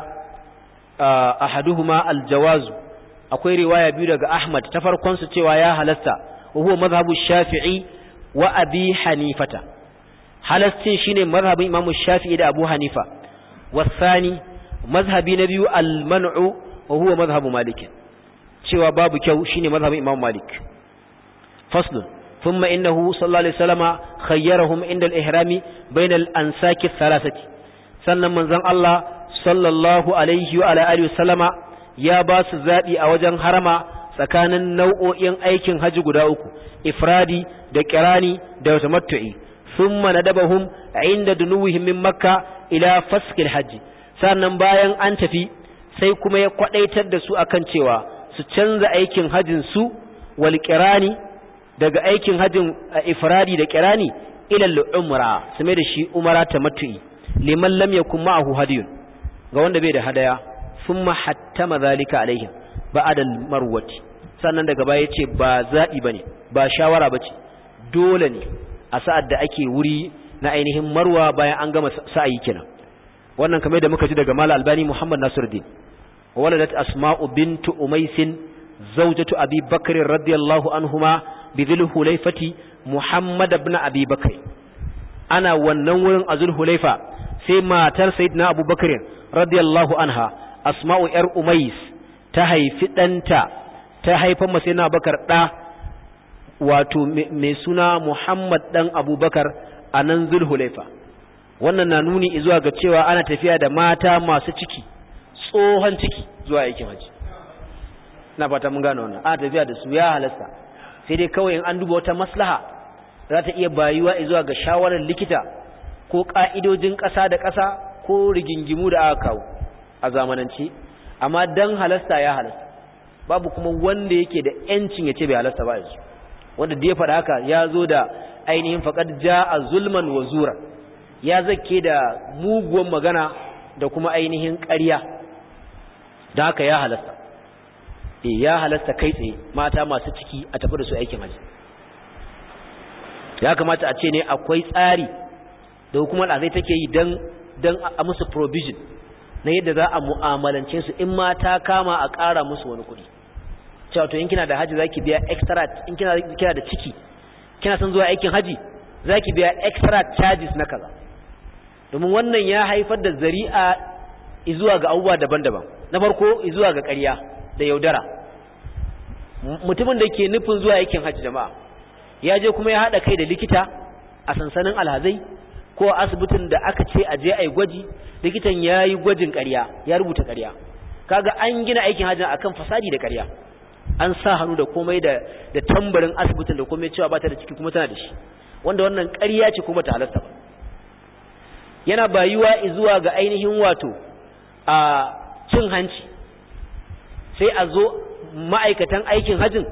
ahaduhuma aljawaz akwai riwaya biyu daga ahmad ta farkon su cewa ya halasta wa huwa madhhabu shafi'i wa abi hanifata halastin shine mazhabin imamu shafi'i da abu hanifa wasani mazhabi na biyu al-man'u wa huwa mazhabu malik cewa babu kyau shine mazhabin imam malik faslun thumma innahu sallallahu alaihi wasallama khayyarahum inda al-ihrami bayna al-ansaki thalathati sannan manzon Allah sallallahu alaihi wa alihi wasallama ya ba su zabi a wajen harama tsakanin nau'o'in aikin haji guda uku ifradi da kirani da tamattu'i thumma nadabahum inda dunuwihim min makka ila faskil hajji sannan bayan an tafi sai kuma ya kwadaitar da su akan cewa su canza aikin hajjin su wal kirani daga aikin hajjin ifradi da kirani ila al-umra su mai da shi umara tamattu'i liman lam yakun ma'ahu hadiyun ga wanda bai da hadaya thumma hattama zalika alaihim ba'da al-marwati sannan daga baya yace ba zabi bane ba shawara bace dole ne a sa'ad da ake wuri na ainihin marwa bayan an gama sa'ayi kenan wannan kamar da muka ji daga mala albani muhammad nasiruddin waladat asma'u bintu umaisin zawjatu abi bakr radiyallahu anhuma bi dhil hulayfati muhammad ibn abi bakr ana wannan wurin azul hulayfa sai matar sayyidina abu bakr radiyallahu anha asma'u yar umais ta haifi danta ta haifar masa sayyidina bakar da wato mai suna muhammad dan abubakar a nan zulhulaifa wannan na nuni zuwa ga cewa ana tafiya da mata masu ciki tsohon ciki zuwa aikin haji na fata mun gane wannan ana tafiya da su ya halasta sai dai kawai in an duba wata maslaha za ta iya bayuwa zuwa ga shawarar likita ko ka'idojin ƙasa da ƙasa ko rigingimu da aka kawo a zamanance amma dan halasta ya halasta babu kuma wanda yake da yancin ya ce bai halasta ba yanzu wanda da ya faɗa haka ya zo da ainihin faƙad ja a zulman wa zura ya zake da muguwan magana da kuma ainihin ƙarya da haka ya halasta e ya halasta kai tsaye mata masu ciki a tafi da su aikin haji ya kamata a ce ne akwai tsari da hukumar azai take yi don don a musu provision na yadda za a mu'amalance su in mata kama a ƙara musu wani kuɗi cewa to in kina da haji zaki biya extra in kina kina da ciki kina son zuwa aikin haji zaki biya extra charges na kaza domin wannan ya haifar da zari'a zuwa ga abubuwa daban-daban na farko zuwa ga ƙarya da yaudara mutumin da ke nufin zuwa aikin haji jama'a ya je kuma ya haɗa kai da likita a sansanin alhazai ko asibitin da aka ce a je a yi gwaji likitan ya yi gwajin ƙarya ya rubuta ƙarya kaga an gina aikin hajji akan fasadi da ƙarya an sa hannu da komai da da tambarin asibitin da komai cewa ba ta da ciki kuma tana da shi wanda wannan ƙarya ce kuma ta halasta ba yana bayuwa zuwa ga ainihin wato a cin hanci sai a zo ma'aikatan aikin hajjin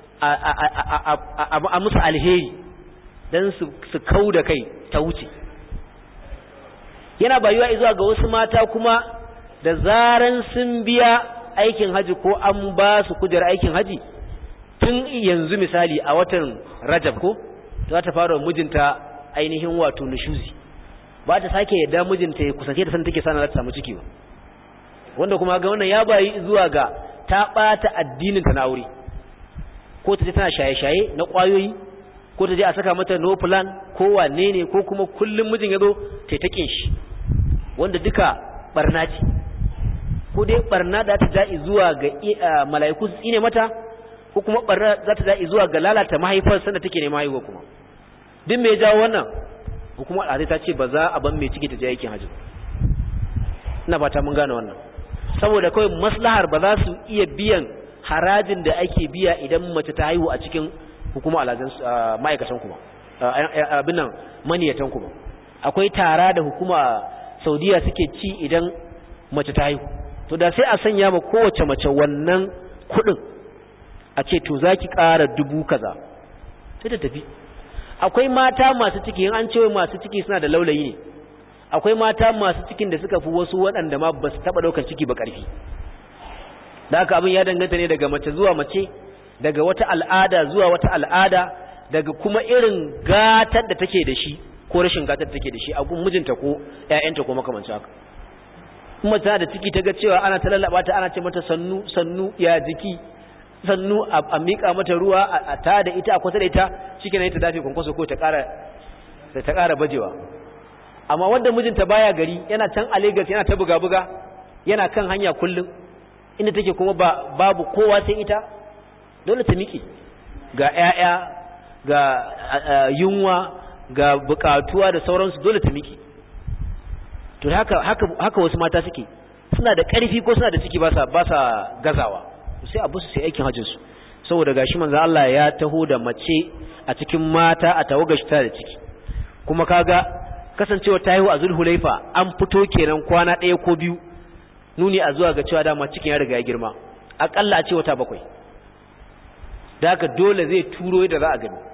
a musu alheri don su kau da kai ta wuce yana bayuwa zuwa ga wasu mata kuma da zaran sun biya aikin haji ko an ba su kujerar aikin haji tun yanzu misali a watan rajab ko za ta fara mijinta ainihin wato nushuzi ba ta sake yadda mijinta ya kusance ta san take sana za ta samu ciki ba wanda kuma ga wannan ya bayi zuwa ga ta bata addinin ta na aure ko ta je tana shaye-shaye na kwayoyi ko ta je a saka mata no plan ko wane ne ko kuma kullum mijin ya zo ta taƙin shi wanda duka barna ce ko dai barna da ta da'i zuwa ga mala'iku su tsine mata ko kuma barna za ta da'i zuwa ga lalata mahaifar sanda take neman haihuwa kuma duk me ya jawo wannan hukumar alhazai ta ce ba za a ban mai ciki ta je aikin hajji ina fata mun gane wannan saboda kawai maslahar ba za su iya biyan harajin da ake biya idan mace ta haihu a cikin hukumar alhazan ma'aikatan kuma abin nan maniyatan kuma akwai tara da hukuma saudiya suke ci idan mace ta haihu to da sai a sanya ma kowace mace wannan kuɗin a ce to za ki ƙara dubu kaza sai ta tafi akwai mata masu ciki in an cewa masu ciki suna da laulayi ne akwai mata masu cikin da suka fi wasu waɗanda ma ba su taɓa ɗaukar ciki ba ƙarfi da haka abin ya danganta ne daga mace zuwa mace daga wata al'ada zuwa wata al'ada daga kuma irin gatar da take da shi ko rashin gatar da take da shi a gun mijinta ko ƴaƴanta ko makamancin haka kuma tana da ciki ta ga cewa ana ta lallaba ta ana ce mata sannu sannu ya jiki sannu a miƙa mata ruwa a ta da ita a kusa da ita shike ne ta dafe kwankwaso ko ta ƙara ta ƙara bajewa amma wanda mijinta baya gari yana can a Lagos yana ta buga buga yana kan hanya kullum inda take kuma ba babu kowa sai ita dole ta miƙe ga ƴaƴa ga yunwa ga buƙatuwa da sauransu dole ta miƙe to haka haka haka wasu mata suke suna da ƙarfi ko suna da ciki ba sa ba sa gazawa sai abu su sai aikin hajjin su saboda gashi manzo Allah ya taho da mace a cikin mata a tawagar shi ta da ciki kuma kaga kasancewa ta haihu a Zulhulaifa an fito kenan kwana ɗaya ko biyu nuni a zuwa ga cewa dama cikin ya riga ya girma akalla a ce wata bakwai da haka dole zai turo da za a gani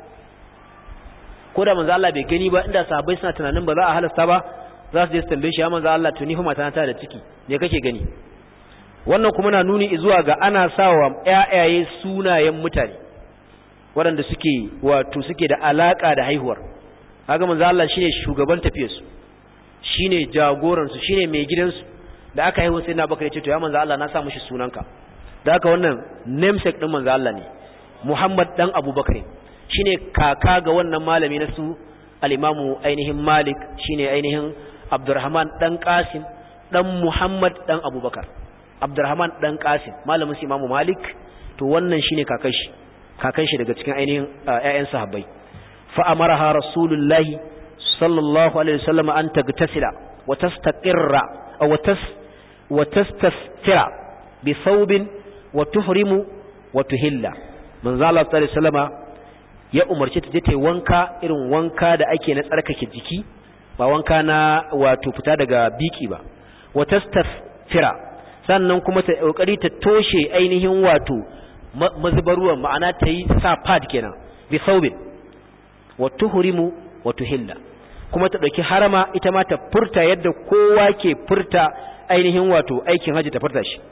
ko da manzo Allah bai gani ba inda sahabbai suna tunanin ba za a halasta ba za su je su tambaye shi ya manzo Allah to ni fa mata ta da ciki me kake gani wannan kuma na nuni zuwa ga ana sawa ƴaƴaye sunayen mutane waɗanda suke wato suke da alaka da haihuwar kaga manzo Allah shine shugaban tafiyar su shine jagoran su shine mai gidan su da aka haihu sai na bakar ya ce to ya manzo Allah na sa mishi sunanka da haka wannan namesake din manzo Allah ne Muhammad dan Abubakar shine kaka ga wannan malami na su al-Imamu ainihin Malik shine ainihin Abdurrahman dan Qasim dan Muhammad dan Abubakar Abdurrahman dan Qasim malamin su Imamu Malik to wannan shine kakan shi kakan shi daga cikin ainihin ƴaƴan sahabbai fa amaraha rasulullahi sallallahu alaihi wasallam an tagtasila wa tastaqirra aw tas wa tastasfira bi thawbin wa tuhrimu wa tuhilla manzo Allah sallallahu alaihi wasallama ya umarci ta je ta wanka irin wanka da ake na tsarkake jiki ba wanka na wato fita daga biki ba wa tastafira sannan kuma ta kokari ta toshe ainihin wato mazubaruwan ma'ana ta yi sa pad kenan bi saubin wa tuhrimu wa tuhilla kuma ta dauki harama ita ma ta furta yadda kowa ke furta ainihin wato aikin haji ta furta shi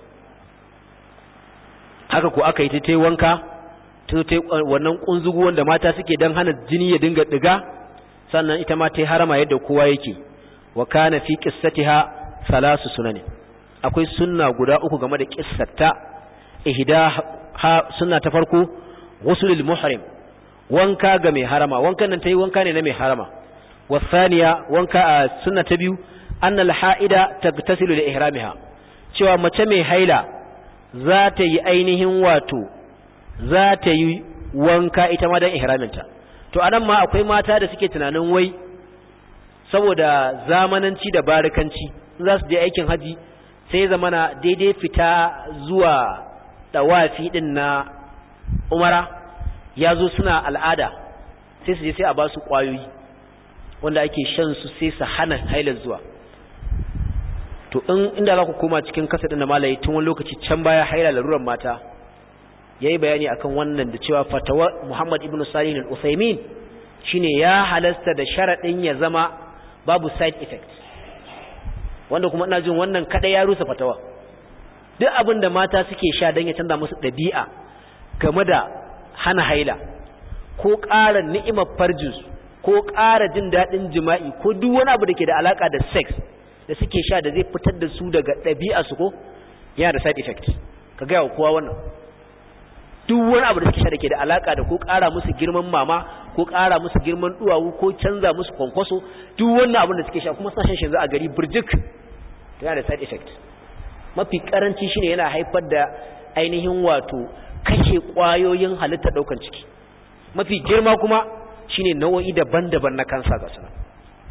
haka ko aka yi ta yi wanka ta ta wannan kunzugu wanda mata suke dan hana jini ya dinga diga sannan ita ma ta yi harama yadda kowa yake wa kana fi qissatiha salasu sunanin akwai sunna guda uku game da qissata ihda ha sunna ta farko ghuslul muhrim wanka ga mai harama wankan nan tayi wanka ne na mai harama wa thaniya wanka a sunna ta biyu anna al haida tagtasilu li ihramiha cewa mace mai haila za ta yi ainihin wato za ta yi wanka ita ma dan ihraminta to anan ma akwai mata da suke tunanin wai saboda zamananci da barikanci za su je aikin haji sai zamana daidai fita zuwa dawafi din na umara ya zo suna al'ada sai su je sai a ba su ƙwayoyi wanda ake shan su sai su hana hailar zuwa to in inda za ku koma cikin kasa da malayi tun wani lokaci can baya haila laruran mata ya yi bayani akan wannan da cewa fatawa muhammad ibn salih al-usaimin shine ya halasta da sharaɗin ya zama babu side effect wanda kuma ina jin wannan kada ya rusa fatawa duk abin da mata suke sha don ya canza musu ɗabi'a game da hana haila ko ƙara ni'imar farjinsu ko ƙara jin daɗin jima'i ko duk wani abu da ke da alaƙa da sex da suke sha da zai fitar da su daga ɗabi'a su ko yana da side effect ka gaya wa kowa wannan duk wani abu da suke sha da ke da alaƙa da ko ƙara musu girman mama ko ƙara musu girman duwawu ko canza musu kwankwaso duk wannan abin da suke sha kuma sashen shi za a gari burjik yana da side effect mafi karanci shine yana haifar da ainihin wato kashe kwayoyin halitta daukan ciki mafi girma kuma shine nau'o'i daban-daban na kansa ga suna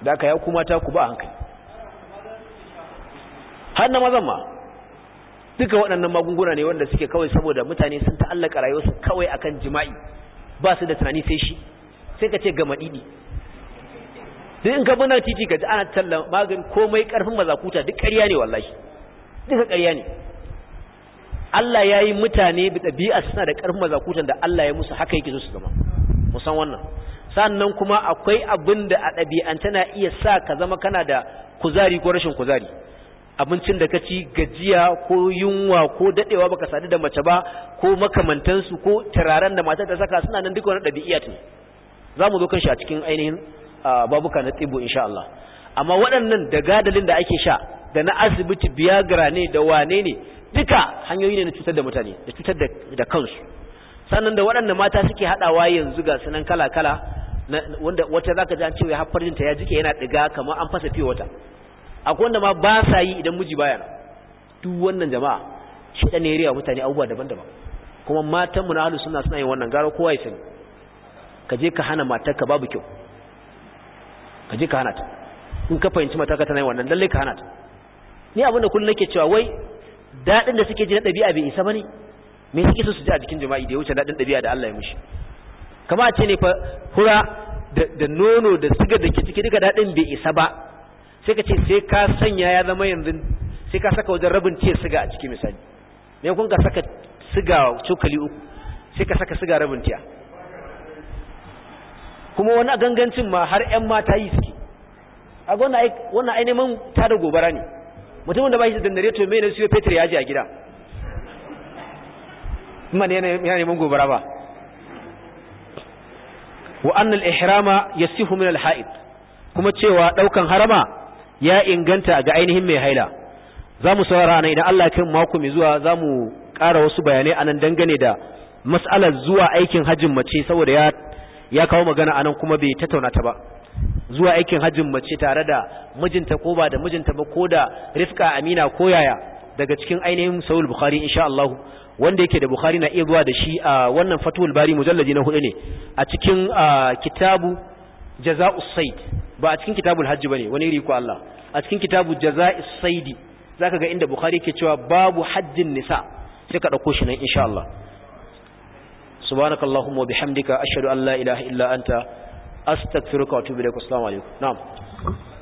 da aka ya kuma ta ku ba hankali har na mazan ma duka waɗannan magunguna ne wanda suke kawai saboda mutane sun ta'allaka rayuwarsu kawai akan jima'i ba su da tunani sai shi sai ka ce ga maɗiɗi duk in ka bi titi ka ji ana tallan magani komai ƙarfin mazakuta duk ƙarya ne wallahi duka ƙarya ne Allah ya yi mutane da ɗabi'a suna da ƙarfin mazakutan da Allah ya musu haka yake so su zama musan wannan sannan kuma akwai abin da a ɗabi'anta na iya sa ka zama kana da kuzari ko rashin kuzari abincin da ka ci gajiya ko yunwa ko daɗewa baka sadu da mace ba ko makamantansu ko turaren da matar ta saka suna nan duka wani ɗabi'a ne za mu zo kan shi a cikin ainihin babuka na tsibo insha Allah amma waɗannan da gadalin da ake sha da na asibiti biyagra ne da wane ne duka hanyoyi ne na cutar da mutane da cutar da kansu sannan da waɗanda mata suke haɗawa yanzu ga sunan kala-kala wanda wata za ka ji an cewa haffarjinta ya jike yana ɗiga kamar an fasa fiye wata akwai wanda ma ba sa yi idan miji baya duk wannan jama'a shi ɗan ne mutane abubuwa daban-daban kuma matanmu na halu suna suna yin wannan gara kowa ya sani ka je ka hana matarka babu kyau ka je ka hana ta in ka fahimci matarka tana yin wannan lallai ka hana ta ni abin da kullum nake cewa wai daɗin da suke ji na ɗabi'a bai isa ba ne me suke so su ji a jikin jima'i da ya wuce daɗin ɗabi'a da Allah ya mushi kama ce ne fa hura da nono da sigar da ke ciki duka daɗin bai isa ba sai ka ce sai ka sanya ya zama yanzu sai ka saka wajen rabin tiya siga a ciki misali me kun ka saka siga cokali uku sai ka saka siga rabin tiya kuma wani gangancin ma har ƴan mata yi suke a wannan ai neman tada gobara ne mutumin da ba shi da janareto mai na siyo fetur ya ji a gida kuma ne yana neman gobara ba wa annal ihrama yasihu min al-ha'id kuma cewa daukan harama ya inganta ga ainihin mai haila zamu saurara nan idan Allah ya kai mako mai zuwa zamu ƙara wasu bayanai anan dangane da mas'alar zuwa aikin hajjin mace saboda ya ya kawo magana anan kuma bai tattauna ta ba zuwa aikin hajjin mace tare da mijinta ko ba da mijinta ba ko da rifka amina ko yaya daga cikin ainihin sahih bukhari insha Allah wanda yake da bukhari na iya zuwa da shi a wannan fatul bari mujallaji na hudu ne a cikin kitabu jaza'us sayd ba a cikin kitabul hajj bane wani iri ko Allah a cikin kitabu jaza'us sayd zaka ga inda bukhari yake cewa babu hajjin nisa sai ka dauko shi nan insha Allah subhanakallahumma wa bihamdika ashhadu an la ilaha illa anta astaghfiruka wa atubu ilaik assalamu alaikum na'am